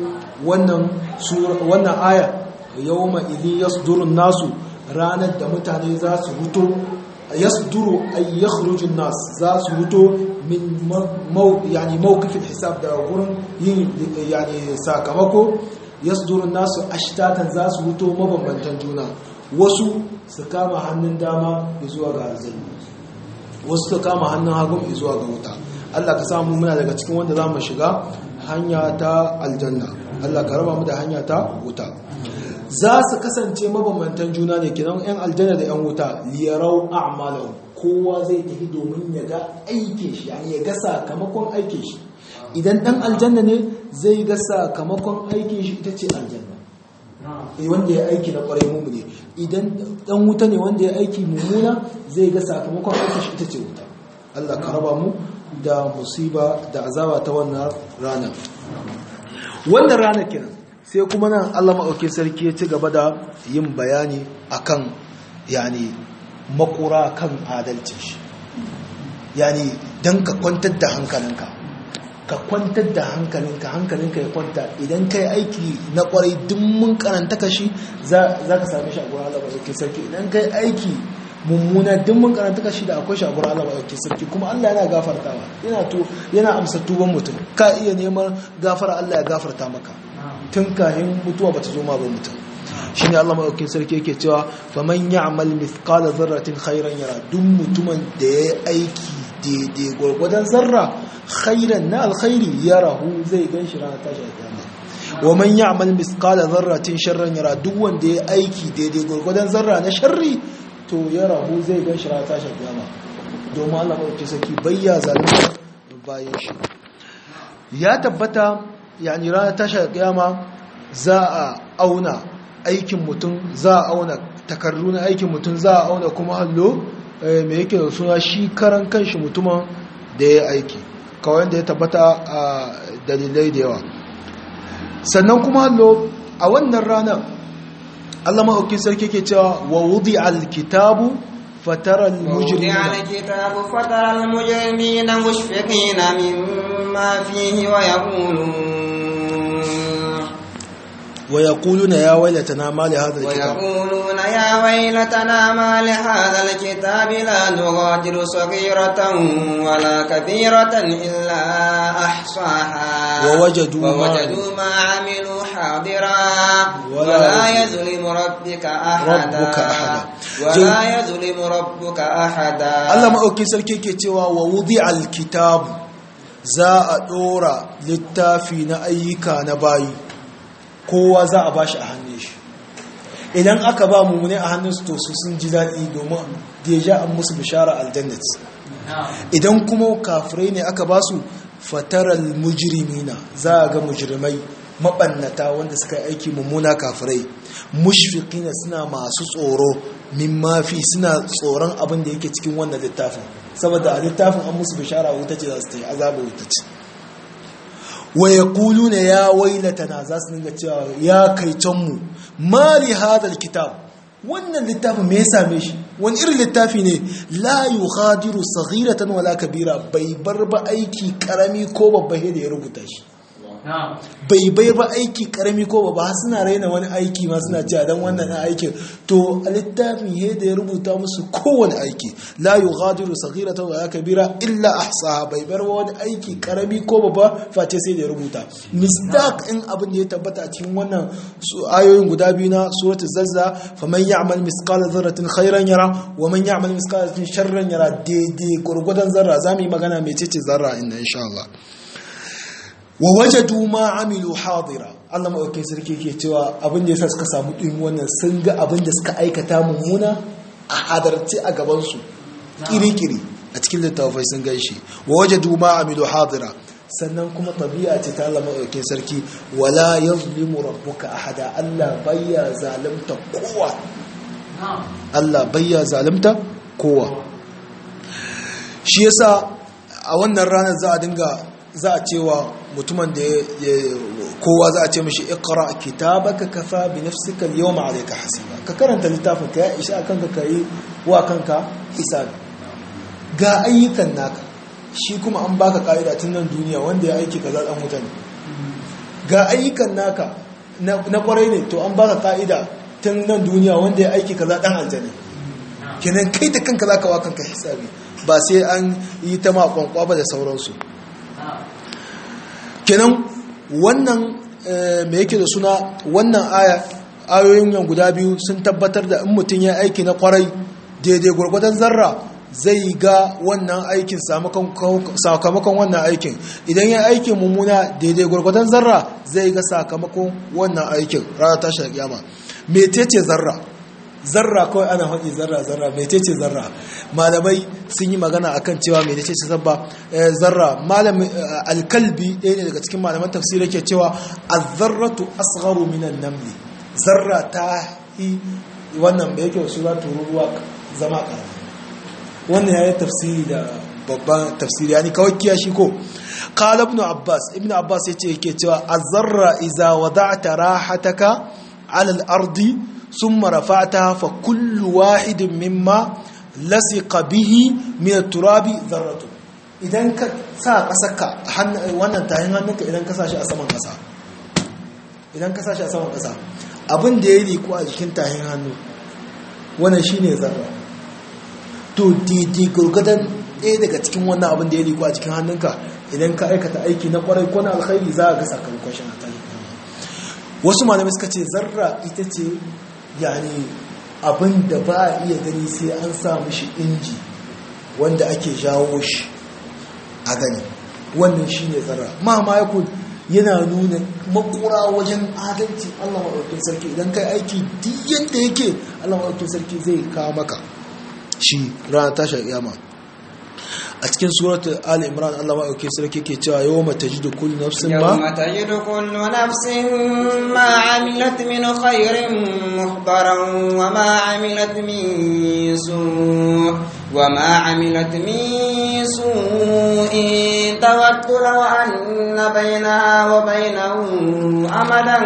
wannan aya yau ma idin yasdurun nasu ranar da mutane za su huto yasduru ay yakhrujun nas za su huto min yani mawqifil hisab da gurin yin yani sakamako yasdurun nasu ashtatan za su huto mabambantan juna wasu su kama hannun dama zuwa ga aljanna wasu ta kama hannun hagun zuwa ga wuta Allah ka samu muna daga cikin wanda za mu shiga hanya ta aljanna Allah ka raba mu da hanya ta wuta za su kasance mabambantan juna ne kinan yan aljanna da yan wuta liyarau a'malahu kowa zai tafi domin ya ga aikin shi yani ya ga sakamakon aikin shi idan dan aljanna ne zai ga sakamakon aikin shi ita ce aljanna wanda ya aiki na kwarai mu ne idan dan wuta ne wanda ya aiki mummuna zai ga sakamakon aikin shi ita ce wuta Allah ka raba mu da musiba da azaba ta wannan rana wannan rana kenan sai kuma nan Allah maɗauki sarki ya ci gaba da yin bayani akan yani makura kan adalcin shi yani dan ka kwantar da hankalinka ka kwantar da hankalinka hankalinka ya kwanta idan kai aiki na kwarai duk mun karanta ka shi za ka sami shi a gurin Allah maɗauki sarki idan kai aiki mummuna duk mun karanta ka shi da akwai shi a gurin Allah maɗauki sarki kuma Allah yana gafartawa yana to yana amsa tuban mutum ka iya neman gafara Allah ya gafarta maka tun kahin mutuwa bata zo ma ba mutum shine Allah maɗauki sarki yake cewa faman ya'mal mithqala dharratin khairan yara duk mutumin da yayi aiki daidai gwargwadon zarra khairan na alkhairi yarahu zai gan shi ranar tashi alkiyama wa man ya'mal mithqala dharratin sharran yara duk wanda ya aiki daidai gurgudan zarra na sharri to yarahu zai gan shi ranar tashi alkiyama domin Allah madaukakin sarki bayya zalunta bayan shi ya tabbata yani ranar tashi alkiyama za a auna aikin mutum za a auna takardu na aikin mutum za a auna kuma hallo mai yake da suna shi karan kanshi mutumin da ya aiki kawai da ya tabbata a dalilai da yawa sannan kuma hallo a wannan ranar Allah maɗauki sarki ke cewa wa wudi alkitabu fataral mujrimina الكتاب فترى المجرمين مشفقين مما فيه ويقولون wa yaquluna ya waylatana ma li hadha alkitab ويقولون يا ويلتنا ما لهذا الكتاب لا نغادر صغيرة ولا كبيرة إلا أحصاها ووجدوا ما- ووجدوا ما عملوا حاضرا ولا ولا يظلم ربك أحدا ربك أحدا. ولا يظلم ربك أحدا Allah maɗauki sarki ke cewa wa wudi alkitabu za a ɗora littafi na ayyuka na bayi kowa za a bashi a hannun shi idan aka ba mu ne a hannun su to su sun ji daɗi domin deja an musu bishara aljannat idan kuma kafirai ne aka ba su fataral mujrimina za a ga mujrimai maɓannata wanda suka yi aiki mummuna kafirai mushfiqina suna masu tsoro min mafi suna tsoron abin da yake cikin wannan littafin saboda a littafin an musu bishara wuta ce za su ta yi azaba wuta ce wa yaquluna ya wailatana za su dinga cewa ya kai canmu mali hadal kitab wannan littafin me ya same shi wani irin littafi ne la yughadiru saghiratan wala kabira bai bar ba aiki karami ko babba he da ya rubuta shi bai bai ba aiki karami ko ba suna raina wani aiki ma suna cewa dan wannan aikin to a littafin he da ya rubuta musu kowane aiki la yughadiru saghiratan wa kabira illa ahsaha bai bar wani aiki karami ko ba face sai da ya rubuta misdaq in abin da ya tabbata a cikin wannan ayoyin guda biyu na suratul zalza faman ya'mal misqala dharratin khairan yara wa man ya'mal misqala dharratin sharran yara daidai gurgudan zarra zamu yi magana mecece zarra inna insha Allah wa wajadu ma amilu hadira Allah maɗaukin sarki ke cewa abin da yasa suka samu ɗin wannan sun ga abin da suka aikata mummuna a hadarci a gabansu kiri-kiri a cikin littafai sun gan shi wa wajadu ma amilu hadira sannan kuma tabi'a ce ta Allah maɗaukin sarki wala yazlimu rabbuka ahada Allah bayya zalimta kowa Allah bayya zalimta kowa shi yasa a wannan ranar za a dinga za a cewa mutumin da kowa za a ce mashi ikra kitabaka kafa bi nafsika al-yawma alayka hasiba ka karanta littafin ka ya isa kanka kai wa kanka hisabi ga ayyukan naka shi kuma an baka ka'ida tun nan duniya wanda ya aiki kaza dan mutane ga ayyukan naka na kwarai ne to an baka ka'ida tun nan duniya wanda ya aiki kaza dan aljanna kenan kai da kanka zaka wa kanka hisabi ba sai an yi ta ma kwankwa ba da sauransu kenan wannan me yake da suna wannan aya ayoyin yan guda biyu sun tabbatar da in mutum ya aiki na kwarai daidai gwargwadon zarra zai ga wannan aikin sakamakon wannan aikin idan ya aikin mummuna daidai gwargwadon zarra zai ga sakamakon wannan aikin rana tashi da kyama metece zarra zarra kawai ana haɗi zarra zarra metece zarra malamai sun yi magana akan cewa metece zarra zarra malam alkalbi ɗaya ne daga cikin malaman tafsiri ke cewa azzarratu asgharu minan namli zarra ta yi wannan da yake wasu tururuwa zama ƙarama wannan ya yi tafsiri da babban tafsiri yani kawai kiyashi ko qala ibn abbas ibn abbas yace yake cewa azzarra iza wada'ta rahataka ala al-ardi thumma rafa'taha fa kullu wahidin mimma lasiqa bihi min at-turabi dharratu idan ka sa kasarka wannan tahin hannunka idan ka sashi a saman kasa idan ka sashi a saman kasa abin da ya riku a jikin tahin hannu wannan shine zarra to daidai gurgudan ɗaya daga cikin wannan abin da ya riku a cikin hannunka idan ka aikata aiki na kwarai ko na alkhairi za a ga sakamakon shi a tarihi wasu malamai suka ce zarra ita ce yani abin da ba a iya gani sai an sa mishi inji wanda ake jawo shi a gani wannan shi ne zarra ma ma yana nuna makura wajen adalci allah maɗaukin sarki idan kai aiki duk yadda yake allah maɗaukin sarki zai kawo maka shi ranar tashar yama a cikin suratul ali imran Allah ma auke sarki ke cewa yawma tajidu kullu nafsin ma yawma tajidu kullu nafsin ma amilat min khairin muhdaran wa ma amilat min su' wa ma amilat min su'in tawaddu law anna bainaha wa bainahu amadan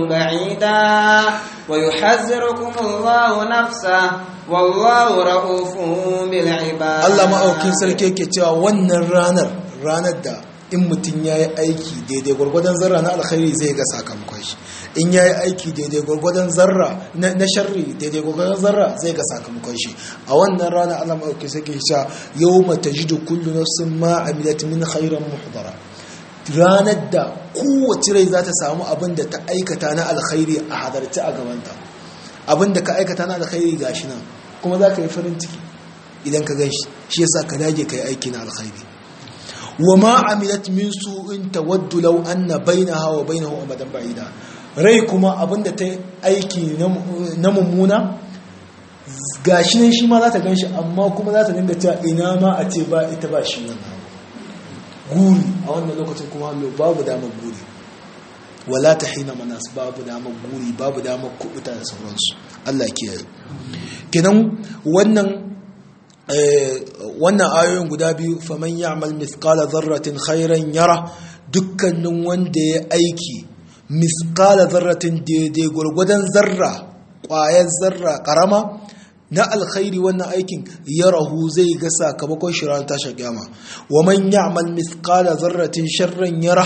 ba'ida ويحذركم الله نفسه والله رؤوف بالعباد Allah ma'aukin sarki yake cewa wannan ranar ranar da in mutum ya yi aiki daidai gwargwadon zarra na alkhairi zai ga sakamakon shi in ya yi aiki daidai gwargwadon zarra na sharri daidai gwargwadon zarra zai ga sakamakon shi a wannan rana Allah ma'aukin sarki yake cewa yau mata jidu kullu nafsin ma amilat min khairan muhdara ranar da kowace rai za ta samu abin da ta aikata na alkhairi a hadarci a gabanta abin da ka aikata na alkhairi ga shi nan kuma za ka yi farin ciki idan ka ganshi shi yasa ka dage ka yi aiki na alkhairi wa ma amilat min su'in tawaddu law anna bainaha wa bainahu amadan ba'ida rai kuma abin da ta aiki na mummuna gashi nan shi ma za ta ganshi amma kuma za ta dinga cewa ina ma a ce ba ita ba shi wannan guri a wannan lokacin kuma hallo babu damar guri wala ta hina manas babu damar guri babu damar kubuta da sauransu Allah kiyaye kenan wannan wannan ayoyin guda biyu faman ya'mal mithqala dharratin khairan yara dukkanin wanda ya aiki mithqala dharratin daidai gurgudan zarra ƙwayar zarra karama na alkhairi wannan aikin ya rahu zai ga sakamakon shi ran tashar kyama wa man ya'mal mithqala dharratin sharran yara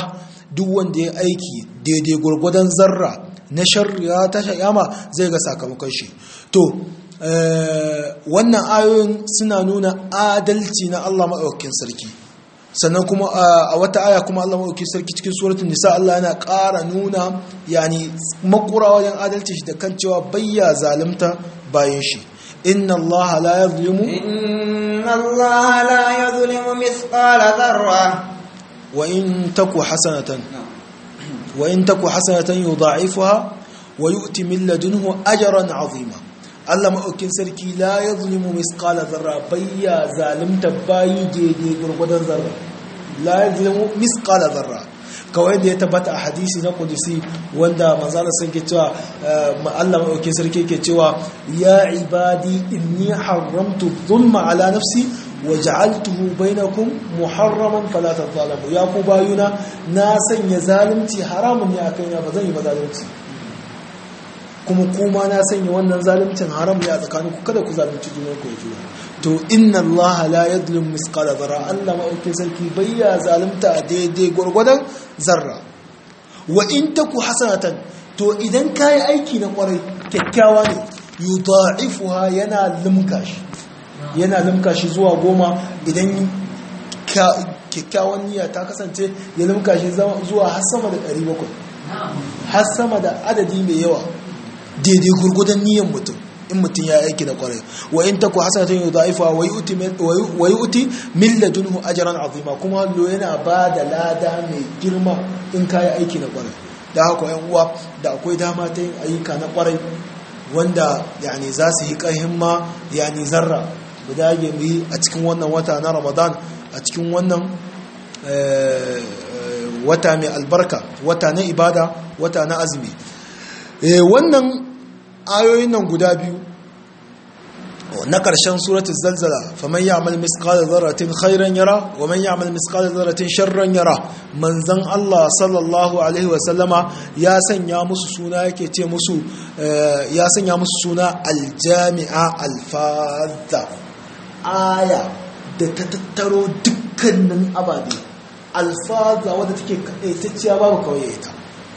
duk wanda ya aiki daidai gwargwadon zarra na shari'a ta shayama zai ga sakamakon shi to wannan ayoyin suna nuna adalci na Allah maɗaukakin sarki sannan kuma a wata aya kuma Allah maɗaukakin sarki cikin suratun nisa Allah yana ƙara nuna yani makura wajen adalci shi da kan cewa bayya zalimta bayan shi inna Allah la yazlimu inna Allah la yazlimu mithqala dharra wa in taku hasanatan wa in taku hasanatan yudha'ifuha wa yu'ti min ladunhu ajran 'azima Allah maɗaukin sarki la ya zulimu miskala zarra bayya zalimta bayi daidai gurgudan zarra la ya zulimu miskala zarra kawai da ya tabbata a hadisi na kudusi wanda manzana sun ke cewa Allah maɗaukin sarki ke cewa ya ibadi inni haramtu zulma ala nafsi wa ja'altuhu bainakum muharraman fala tadhalamu ya ku bayuna na sanya zalunci haramun ne a kaina ba zan yi ba zalunci kuma kuma na sanya wannan zalimcin haram ne a tsakaninku kada ku zalunci junan ku juna to inna allaha la yadlim misqala zarra Allah ma'aukin sarki bayya zalunta a daidai gwargwadon zarra wa in taku hasanatan to idan kayi aiki na kwarai kyakkyawa ne yudha'ifuha yana limka shi yana limka shi zuwa goma idan kyakkyawan niyya ta kasance ya limka shi zuwa har sama da 700 har sama da adadi mai yawa daidai gurgudan niyan mutum in mutum ya aiki da kwarai wa in taku hasanatun yudha'ifa wa yu'ti wa yu'ti min ladunhu ajran azima kuma lo yana ba da lada mai girma in kai aiki na kwarai da haka yan uwa da akwai dama ta yin ayyuka na kwarai wanda yani za su yi ƙarhin ma yani zarra mu dage mu yi a cikin wannan wata na Ramadan a cikin wannan wata mai albarka wata na ibada wata na azumi wannan ayoyin nan guda biyu na ƙarshen suratul zalzala faman ya'mal misqala dharratin khairan yara wa man ya'mal misqala dharratin sharran yara manzon Allah sallallahu alaihi wa sallama ya sanya musu suna yake ce musu ya sanya musu suna aljami'a alfadha aya da ta tattaro dukkanin ababe alfadha wadda take kaitacciya babu kawai ita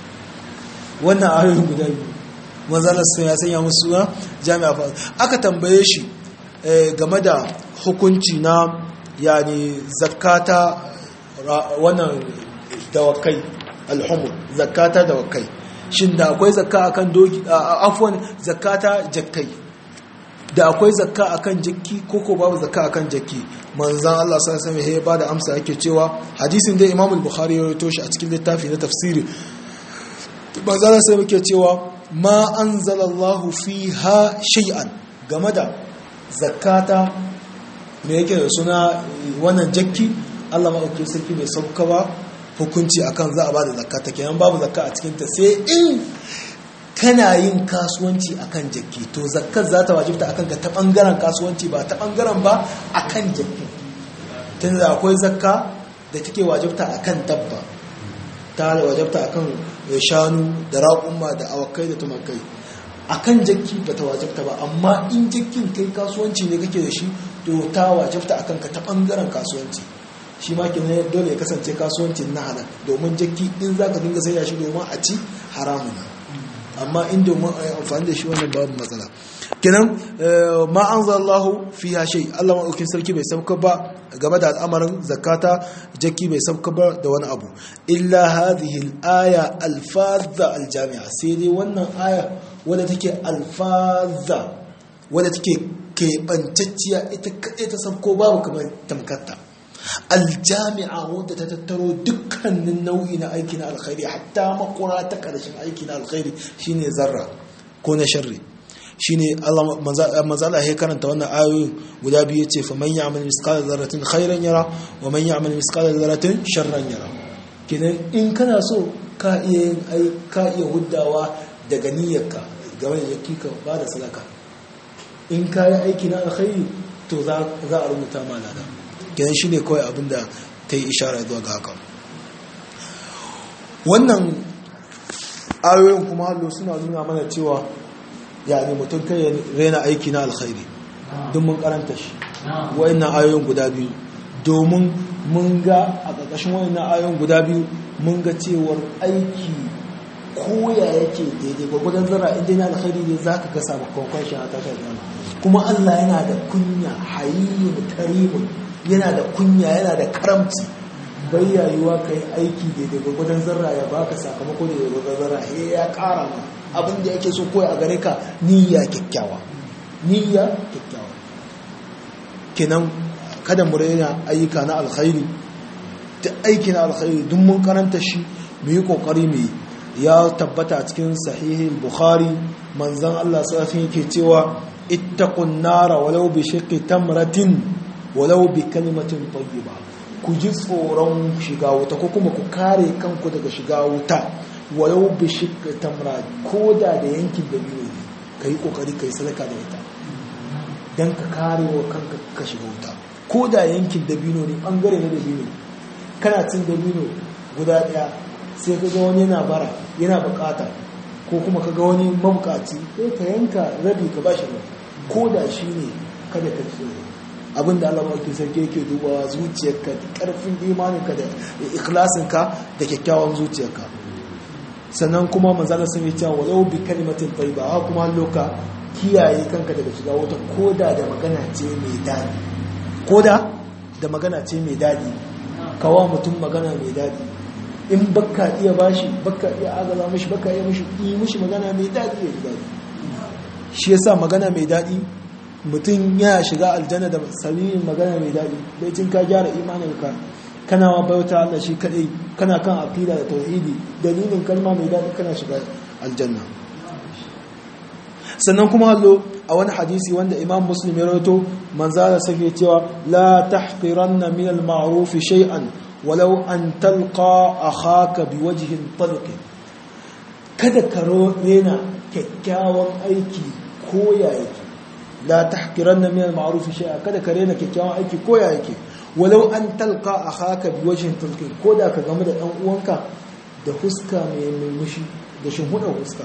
wannan ayoyin guda biyu manzalar sun ya sanya musu suna jami'a fa aka tambaye shi game da hukunci na yani zakata wannan dawakai alhumur zakata dawakai shin da akwai zakka akan doki afwan zakata jakkai da akwai zakka akan jakki koko babu zakka akan jakki manzan Allah sallallahu alaihi wasallam ya bada amsa yake cewa hadisin da Imam al-Bukhari ya rawaito shi a cikin littafi na tafsiri manzan sai muke cewa ma anzalallahu fiha shay'an game da zakata me yake da suna wannan jakki Allah maɗauki sarki bai sauka ba hukunci akan za a ba da zakata kenan babu zakka a cikinta sai in kana yin kasuwanci akan jakki to zakkar za ta wajibta akan ka ta ɓangaren kasuwanci ba ta ɓangaren ba akan jakki tun da akwai zakka da take wajibta akan dabba ta wajibta akan shanu da raƙumma da awakai da tumakai akan jakki ba ta wajibta ba amma in jakkin kai kasuwanci ne kake da shi to ta wajibta akan ka ta bangaren kasuwanci shi ma kenan dole ya kasance kasuwanci na halal domin jakki in za ka dinga sayar shi domin a ci haramun amma in domin a yi amfani da shi wannan babu matsala kenan ma an zallahu fi shay Allah maɗaukin sarki bai sauka ba game da al'amarin zakata jakki bai sauka ba da wani abu illa hadhihi al-aya al-fadha al-jami'a sai dai wannan aya wadda take alfaza wadda take keɓantacciya ita kaɗai ta sauko babu kamar tamkarta aljami'a wadda ta tattaro dukkanin nau'i na aiki na alkhairi hatta makura ta ƙarshen aiki na alkhairi shine zarra ko na sharri shine Allah manzo Allah ya karanta wannan ayoyin guda biyu yace fa man ya'mal misqala dharratin khairan yara wa man ya'mal misqala dharratin sharran yara kenan in kana so ka iya ka iya huddawa daga niyyarka game da jaki ka ba da sadaka in ka yi aiki na alkhairi to za a rubuta ma lada kenan shi ne kawai abinda ta yi ishara zuwa ga haka wannan ayoyin kuma hallo suna nuna mana cewa ya ne mutum kai ya rena aiki na alkhairi don mun karanta shi wa'annan ayoyin guda biyu domin mun ga a ƙarƙashin wannan ayon guda biyu mun ga cewar aiki koya yake daidai gwagwadon zara inda yana alkhairi ne za ka ga sakamakon shi a tashar yana kuma Allah yana da kunya hayiyin karimun yana da kunya yana da karamci bai yayuwa ka yi aiki daidai gwagwadon zarra ya baka sakamako da gwagwadon zarra he ya kara ma abin da yake so koya a gare ka niyya kyakkyawa niyya kyakkyawa kenan kada mu raina ayyuka na alkhairi duk aiki na alkhairi duk mun karanta shi mu yi kokari mu yi ya tabbata a cikin sahihin bukhari manzan Allah sassan yake cewa ittaqun nara walau bi shiqqi tamratin walau bi kalimatin tayyiba ku ji tsoron shiga wuta ko kuma ku kare kanku daga shiga wuta walau bi shiqqi tamra ko da da yankin da biyu ne kai kokari kai sadaka da ita dan ka kare wa kanka ka shiga wuta ko da yankin da biyu ne bangare na da biyu kana cin da biyu guda daya sai ka ga wani yana bara yana bukata ko kuma ka ga wani mabukaci sai ka yanka rabi ka bashi rabi ko da shi ne kada ka tsoro abinda Allah maɗauki sarki yake dubawa zuciyarka da ƙarfin imaninka da ikhlasinka da kyakkyawan zuciyarka sannan kuma manzala sun yi cewa walau bi kalimatin tayyiba ha kuma loka kiyaye kanka daga shiga wata koda da magana ce mai dadi koda da magana ce mai dadi kawa mutum magana mai dadi in baka iya bashi baka iya agaza mishi baka iya mishi yi mishi magana mai daɗi ya ji daɗi shi yasa magana mai daɗi mutum ya shiga aljanna da sabirin magana mai daɗi baicin ka gyara imanin ka kana wa bauta Allah shi kadai kana kan aqida da tauhidi dalilin kalma mai daɗi kana shiga aljanna sannan kuma hallo a wani hadisi wanda imam muslim ya rawaito manzala sake cewa la tahqiranna min al-ma'ruf shay'an walau an talqa akhaka biwajhin talq kada ka rena kyakkyawan aiki ko ya yake la tahqiranna min al-ma'ruf shay'a kada ka rena kyakkyawan aiki ko ya yake walau an talqa akhaka biwajhin talq ko da ka gamu da dan uwanka da fuska mai murmushi da shinhudar fuska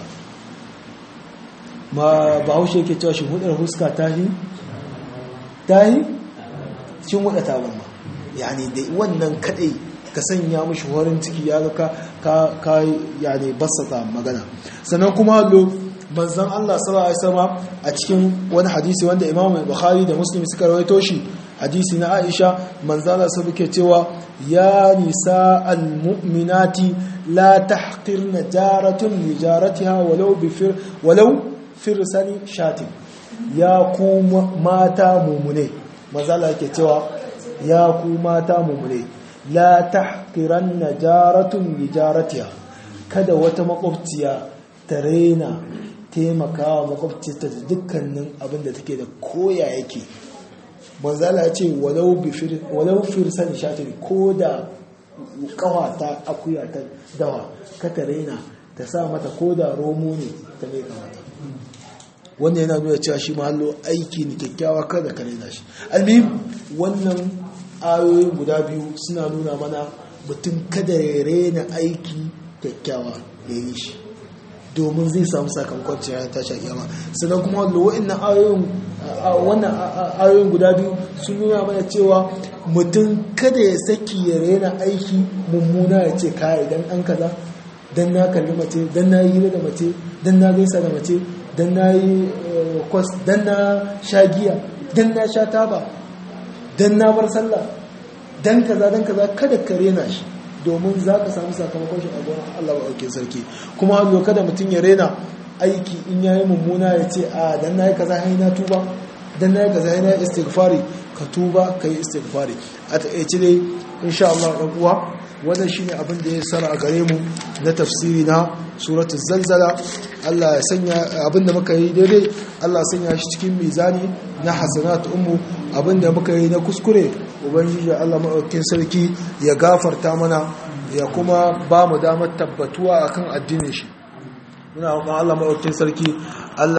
ma bahaushe yake cewa shinhudar fuska tahi tahi shinhudar tabarma yani da wannan kadai ka sanya mishi horin ciki ya ga ka ka yani basata magana sannan kuma lo manzon Allah sallallahu alaihi wasallam a cikin wani hadisi wanda Imam Bukhari da Muslim suka rawaito shi hadisi na Aisha manzon Allah sai yake cewa ya nisa almu'minati la tahqirna jaratun li jaratiha walau bi fir walau firsani shatin ya ku mata mumune manzon Allah yake cewa ya ku mata mumune la tahqiranna jaratun li jaratiha kada wata makwabciya ta raina taimakawa makwabciyarta da dukkanin abin da take da koya yake manzala ya ce walau firsan shatin ko da kawata akuya ta dawa ka ta raina ta sa mata ko da romo ne ta mai kamata wannan yana nuna cewa shi mahallo aiki ne kyakkyawa kada ka raina shi almihim wannan ayoyin guda biyu suna nuna mana mutum kada ya rena aiki kyakkyawa ya yi shi domin zai samu sakamakon cikin ta shakiyama sannan kuma wa'annan ayoyin wannan ayoyin guda biyu sun nuna mana cewa mutum kada ya saki ya rena aiki mummuna ya ce kaya idan an kaza dan na kalli mace dan na yi hira da mace dan na gaisa da mace dan na yi kwas dan na sha giya dan na sha taba dan na bar sallah dan kaza dan kaza kada ka rena shi domin za ka samu sakamakon shi a gurin Allah wa sarki kuma hannu kada mutum ya rena aiki in ya yi mummuna ya ce a dan na yi kaza hai na tuba dan na yi kaza hai na istighfari ka tuba ka yi istighfari a taƙaice dai insha Allah ɗan uwa wannan shine abin da ya sara a gare mu na tafsiri na suratul zalzala Allah ya sanya abin da muka yi daidai Allah ya sanya shi cikin mizani na hasanat ummu abin da muka yi na kuskure ubangiji Allah maɗaukin sarki ya gafarta mana ya kuma ba mu damar tabbatuwa akan addinin shi muna roƙon Allah maɗaukin sarki